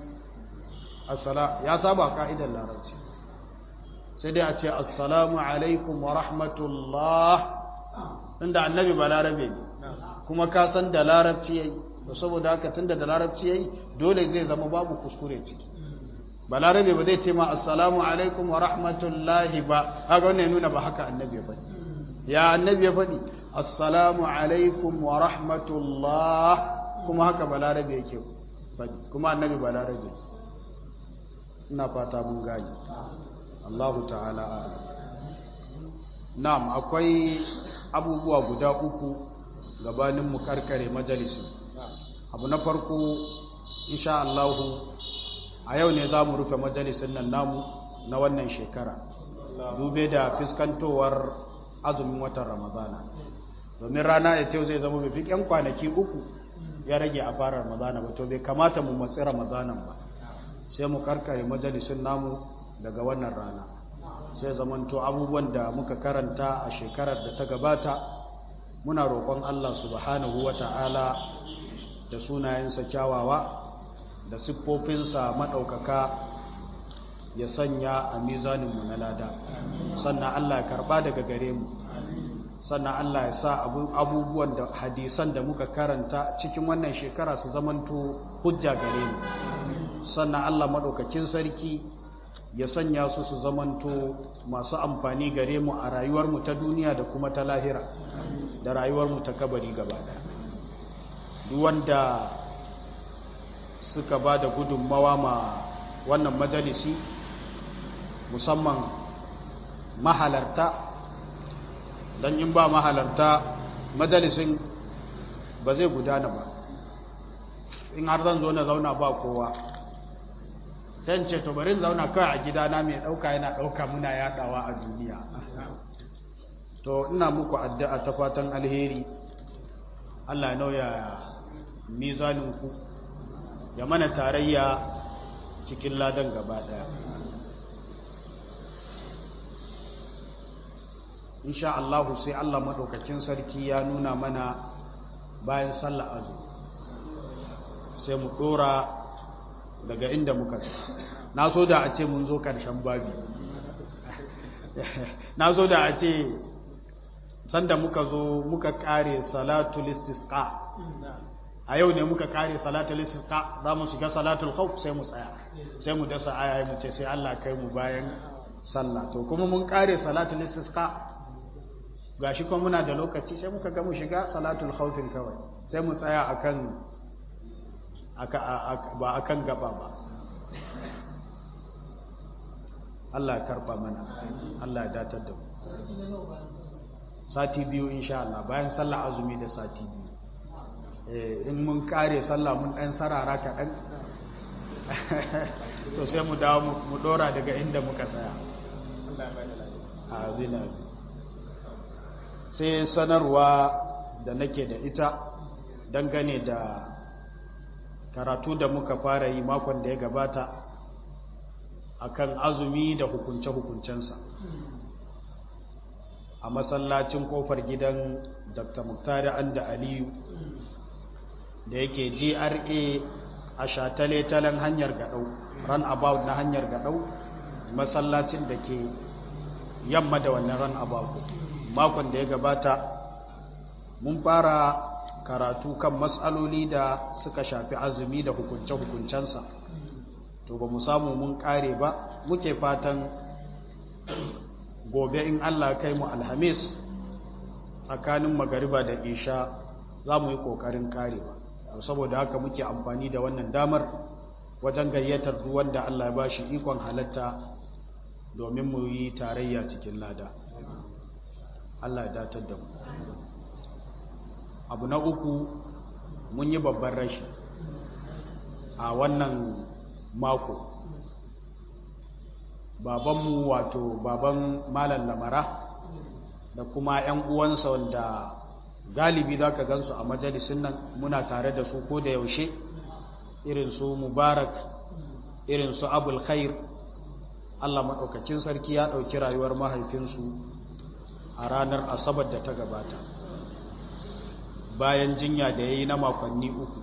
ya saba ka'idar larabci sai dai a ce assalamu alaikum wa rahmatullah inda annabi ba larabe ne kuma ka san da larabci yayi to saboda haka tunda da larabci yayi dole zai zama babu kuskure ciki ba larabe ba zai ce ma assalamu alaikum wa rahmatullahi ba haka wannan nuna ba haka annabi ya faɗi ya annabi ya faɗi assalamu alaikum wa rahmatullah kuma haka balarabe yake faɗi kuma annabi balarabe ina fata mun gani Allahu ta'ala na'am akwai abubuwa guda uku gabanin mu karkare majalisi abu na farko insha Allah a yau ne za mu rufe majalisin nan namu na wannan shekara dube da fiskantowar azumin watan ramadana domin rana ya ce zai zama mafi yan kwanaki uku ya rage a fara ramadana ba to bai kamata mu matsi ramadanan ba sai mu karkare majalisun namu daga wannan rana sai zamanto abubuwan da muka karanta a shekarar da ta gabata muna roƙon Allah subhanahu wata'ala da sunayensa kyawawa da siffofinsa maɗaukaka ya sanya a mizaninmu na lada sannan Allah ya karba daga gare mu sannan Allah ya sa abubuwan da hadisan da muka karanta cikin wannan shekara su zamanto hujja gare mu sannan Allah maɗaukakin sarki ya sanya su su zamanto masu amfani gare mu a rayuwarmu ta duniya da kuma ta lahira da rayuwarmu ta kabari gaba ɗaya duk wanda suka ba da gudunmawa ma wannan majalisi musamman mahalarta don in ba mahalarta majalisin ba zai gudana ba in har zan zo na zauna ba kowa sai ce to bari zauna kawai a gidana mai ɗauka yana ɗauka muna yaɗawa a duniya to ina muku addu'a ta fatan alheri Allah ya nauya mizaninku ya mana tarayya cikin ladan gaba ɗaya insha Allah sai Allah maɗaukakin sarki ya nuna mana bayan sallah azu sai mu ɗora daga inda muka so na so da a ce mun zo ƙarshen babi na so da a ce sanda muka zo muka ƙare salatul istisqa a yau ne muka ƙare salatul istisqa za mu shiga salatul khawf sai mu tsaya sai mu dasa aya mu ce sai Allah kai mu bayan sallah to kuma mun ƙare salatul istisqa gashi kuma muna da lokaci sai muka ga mu shiga salatul khawfin kawai sai mu tsaya akan ba a kan gaba ba Allah ya karba mana Allah ya datar da mu sati biyu insha Allah bayan sallah azumi da sati biyu in mun kare sallah mun ɗan sarara kaɗan to sai mu dawo mu ɗora daga inda muka tsaya sai sanarwa da nake da ita dangane da karatu da muka fara yi makon da ya gabata akan azumi da hukunce-hukuncensa a masallacin kofar gidan dr muktari anda aliyu da yake gra a shatale-talen hanyar gadau run about na hanyar gadau masallacin da ke yamma da wannan run about makon da ya gabata mun fara karatu kan matsaloli da suka shafi azumi da hukunce-hukuncensa to ba mu samu mun kare ba muke fatan gobe in Allah kai mu alhamis tsakanin magariba da isha za mu yi ƙoƙarin karewa saboda haka muke amfani da wannan damar wajen gayyatar duk wanda Allah ya ba shi ikon halatta domin mu yi tarayya cikin lada Allah ya datar da mu abu na uku mun yi babban rashi a wannan mako babanmu wato baban malam lamara da kuma 'yan uwansa wanda galibi za ka gansu a majalisun nan muna tare da su ko da yaushe irin su mubarak irin su abul khair allah maɗaukacin sarki ya ɗauki rayuwar mahaifinsu a ranar asabar da ta gabata bayan jinya da ya yi na makonni uku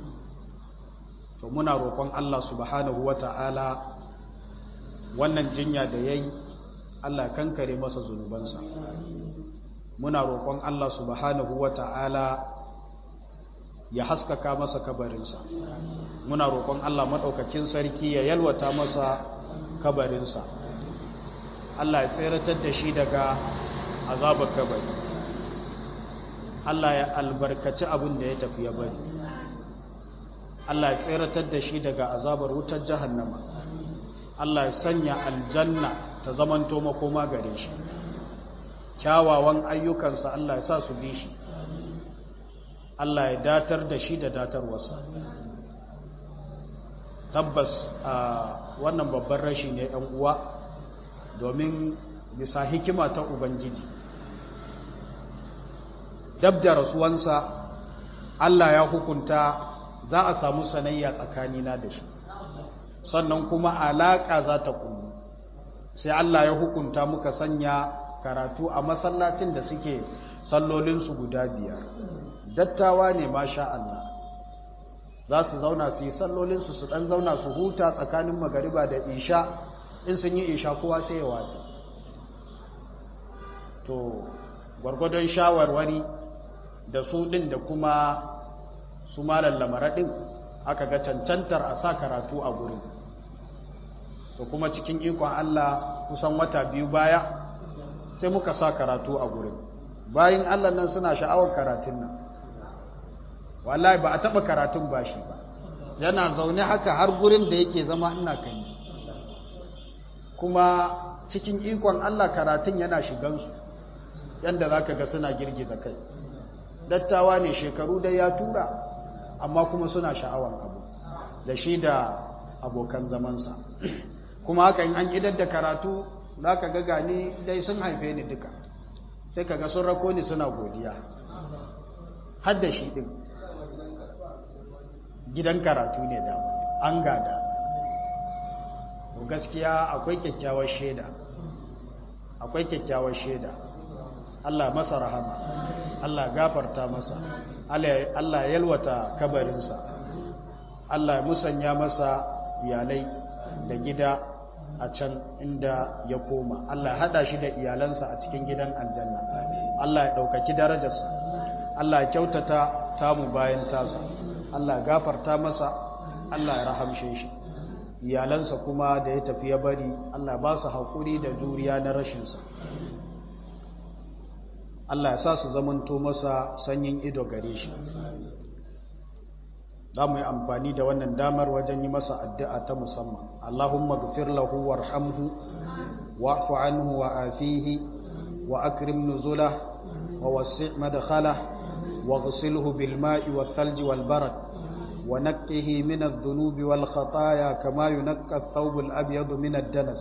to muna roƙon Allah subhanahu wa ta'ala wannan jinya da ya yi Allah kankare masa zunubansa muna roƙon Allah subhanahu wa ta'ala ya haskaka masa kabarinsa muna roƙon Allah maɗaukakin sarki ya yalwata masa kabarinsa Allah ya tseratar da shi daga azabar kabari Allah ya albarkaci abin da ya tafi ya bari Allah ya tseratar da shi daga azabar wutar jahannama Allah ya sanya aljanna ta zamanto makoma gare shi kyawawan ayyukansa Allah ya sa su bi shi Allah ya datar da shi da datarwarsa tabbas a wannan babban rashi ne ‘yan uwa domin bisa hikima ta Ubangiji dab da rasuwansa Allah ya hukunta za a samu sanayya tsakanina da shi sannan kuma alaƙa za ta kullu sai Allah ya hukunta muka sanya karatu a masallacin da suke sallolinsu guda biyar dattawa ne masha Allah za su zauna su yi sallolinsu su ɗan zauna su huta tsakanin magariba da isha in sun yi isha kowa sai ya watsi to gwargwadon shawarwari da su ɗin da kuma su malar lamara ɗin aka ga cancantar a sa karatu a gurin to kuma cikin ikon Allah kusan wata biyu baya sai muka sa karatu a gurin bayan Allah nan suna sha'awar karatun nan wallahi ba a taɓa karatun ba shi ba yana zaune haka har gurin da yake zama ina kan kuma cikin ikon Allah karatun yana shigansu yadda za ka ga suna girgiza kai dattawa ne shekaru dai ya tura amma kuma suna sha'awar abu da shi da abokan zamansa kuma haka in an idar da karatu za ka ga gani dai sun haife ni duka sai ka ga sun rako ni suna godiya har da shi ɗin gidan karatu ne da an gada gaskiya akwai kyakkyawar shaida akwai kyakkyawar shaida Allah masa rahama Allah gafarta masa Allah yalwata kabarinsa Allah musanya masa iyalai da gida a can inda ya koma Allah hada shi da iyalansa a cikin gidan aljanna Allah ya ɗaukaki darajarsa Allah ya kyautata tamu bayan tasa Allah gafarta masa Allah ya rahamshe shi iyalansa kuma da ya tafi ya bari Allah ba su haƙuri da juriya na rashinsa Allah ya sa su zamanto masa sanyin ido gare shi za mu yi amfani da wannan damar wajen yi masa addu'a ta musamman Allahumma gafir lahu warhamhu wa'fu anhu wa afihi wa akrim nuzulah wa wasi' madkhalah واغسله بالماء والثلج والبرد ونقه من الذنوب والخطايا كما ينقى الثوب الأبيض من الدنس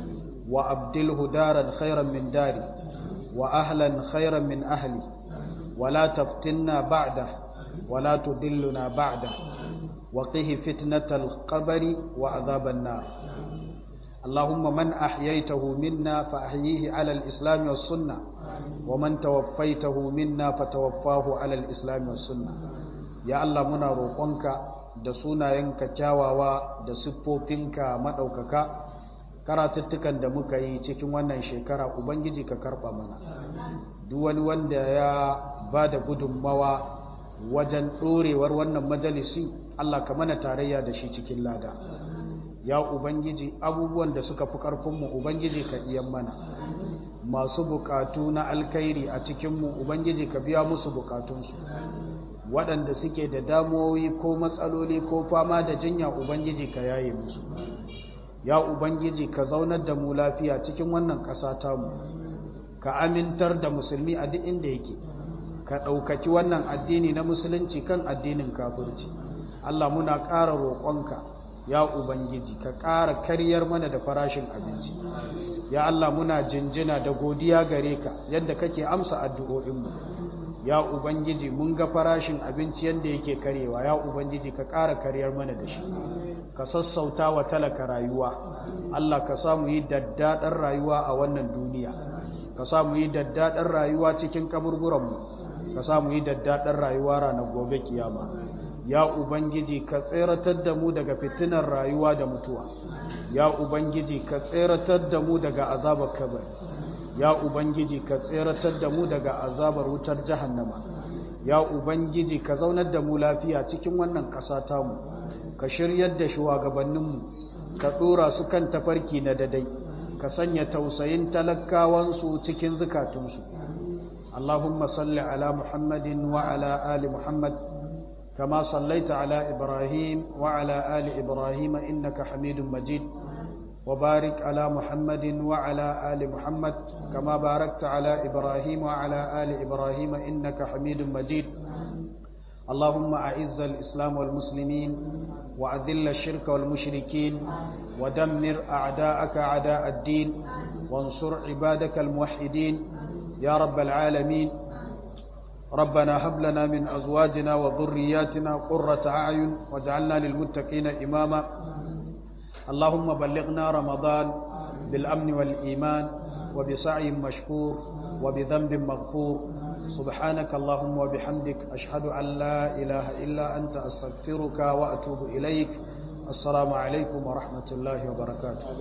وأبدله دارا خيرا من داري وأهلا خيرا من أهلي ولا تفتنا بعده ولا تدلنا بعده وقه فتنة القبر وعذاب النار اللهم من أحييته منا فأحييه على الإسلام والسنة ومن توفيته منا فتوفاه على الإسلام والسنة يا الله منا روقنك da sunayenka kyawawa da siffofinka maɗaukaka karatuttukan da muka yi cikin wannan shekara ubangiji ka karɓa mana duk wani wanda ya ba da gudunmawa wajen ɗorewar wannan majalisi Allah ka mana tarayya da shi cikin lada ya ubangiji abubuwan da suka fi ƙarfinmu ubangiji ka iyan mana masu bukatu na alkhairi a cikinmu ubangiji ka biya musu bukatunsu waɗanda suke da damuwoyi ko matsaloli ko fama da jinya ubangiji ka yaye musu ya ubangiji ka zaunar da mu lafiya cikin wannan ƙasa tamu ka amintar da musulmi a duk inda yake ka ɗaukaki wannan addini na musulunci kan addinin kafirci Allah muna ƙara roƙonka ya ubangiji ka ƙara karyar mana da farashin abinci ya Allah muna jinjina da godiya gare ka yadda kake amsa addu'o'inmu ya ubangiji mun ga farashin abinci yadda yake karewa ya ubangiji ka ƙara karyar mana da shi ka sassauta wa talaka rayuwa Allah ka samu yi daddaɗar rayuwa a wannan duniya ka samu yi daddaɗar rayuwa cikin kaburburanmu ka samu yi daddaɗar rayuwa ranar gobe kiyama ya ubangiji ka tseratar da mu daga fitinar rayuwa da mutuwa ya ubangiji ka tseratar da mu daga azabar kabari ya ubangiji ka tseratar da mu daga azabar wutar jahannama ya ubangiji ka zaunar da mu lafiya cikin wannan ƙasa tamu ka shiryar da shugabanninmu ka ɗora su kan tafarki na dadai ka sanya tausayin talakawansu cikin zukatunsu Allahumma salli ala Muhammadin wa ala ali Muhammad كما صليت على إبراهيم وعلى آل إبراهيم إنك حميد مجيد وبارك على محمد وعلى آل محمد كما باركت على إبراهيم وعلى آل إبراهيم إنك حميد مجيد اللهم أعز الإسلام والمسلمين وأذل الشرك والمشركين ودمر أعداءك أعداء الدين وانصر عبادك الموحدين يا رب العالمين ربنا هب لنا من أزواجنا وذرياتنا قرة أعين واجعلنا للمتقين إماما اللهم بلغنا رمضان بالأمن والإيمان وبسعي مشكور وبذنب مغفور سبحانك اللهم وبحمدك أشهد أن لا إله إلا أنت أستغفرك وأتوب إليك السلام عليكم ورحمة الله وبركاته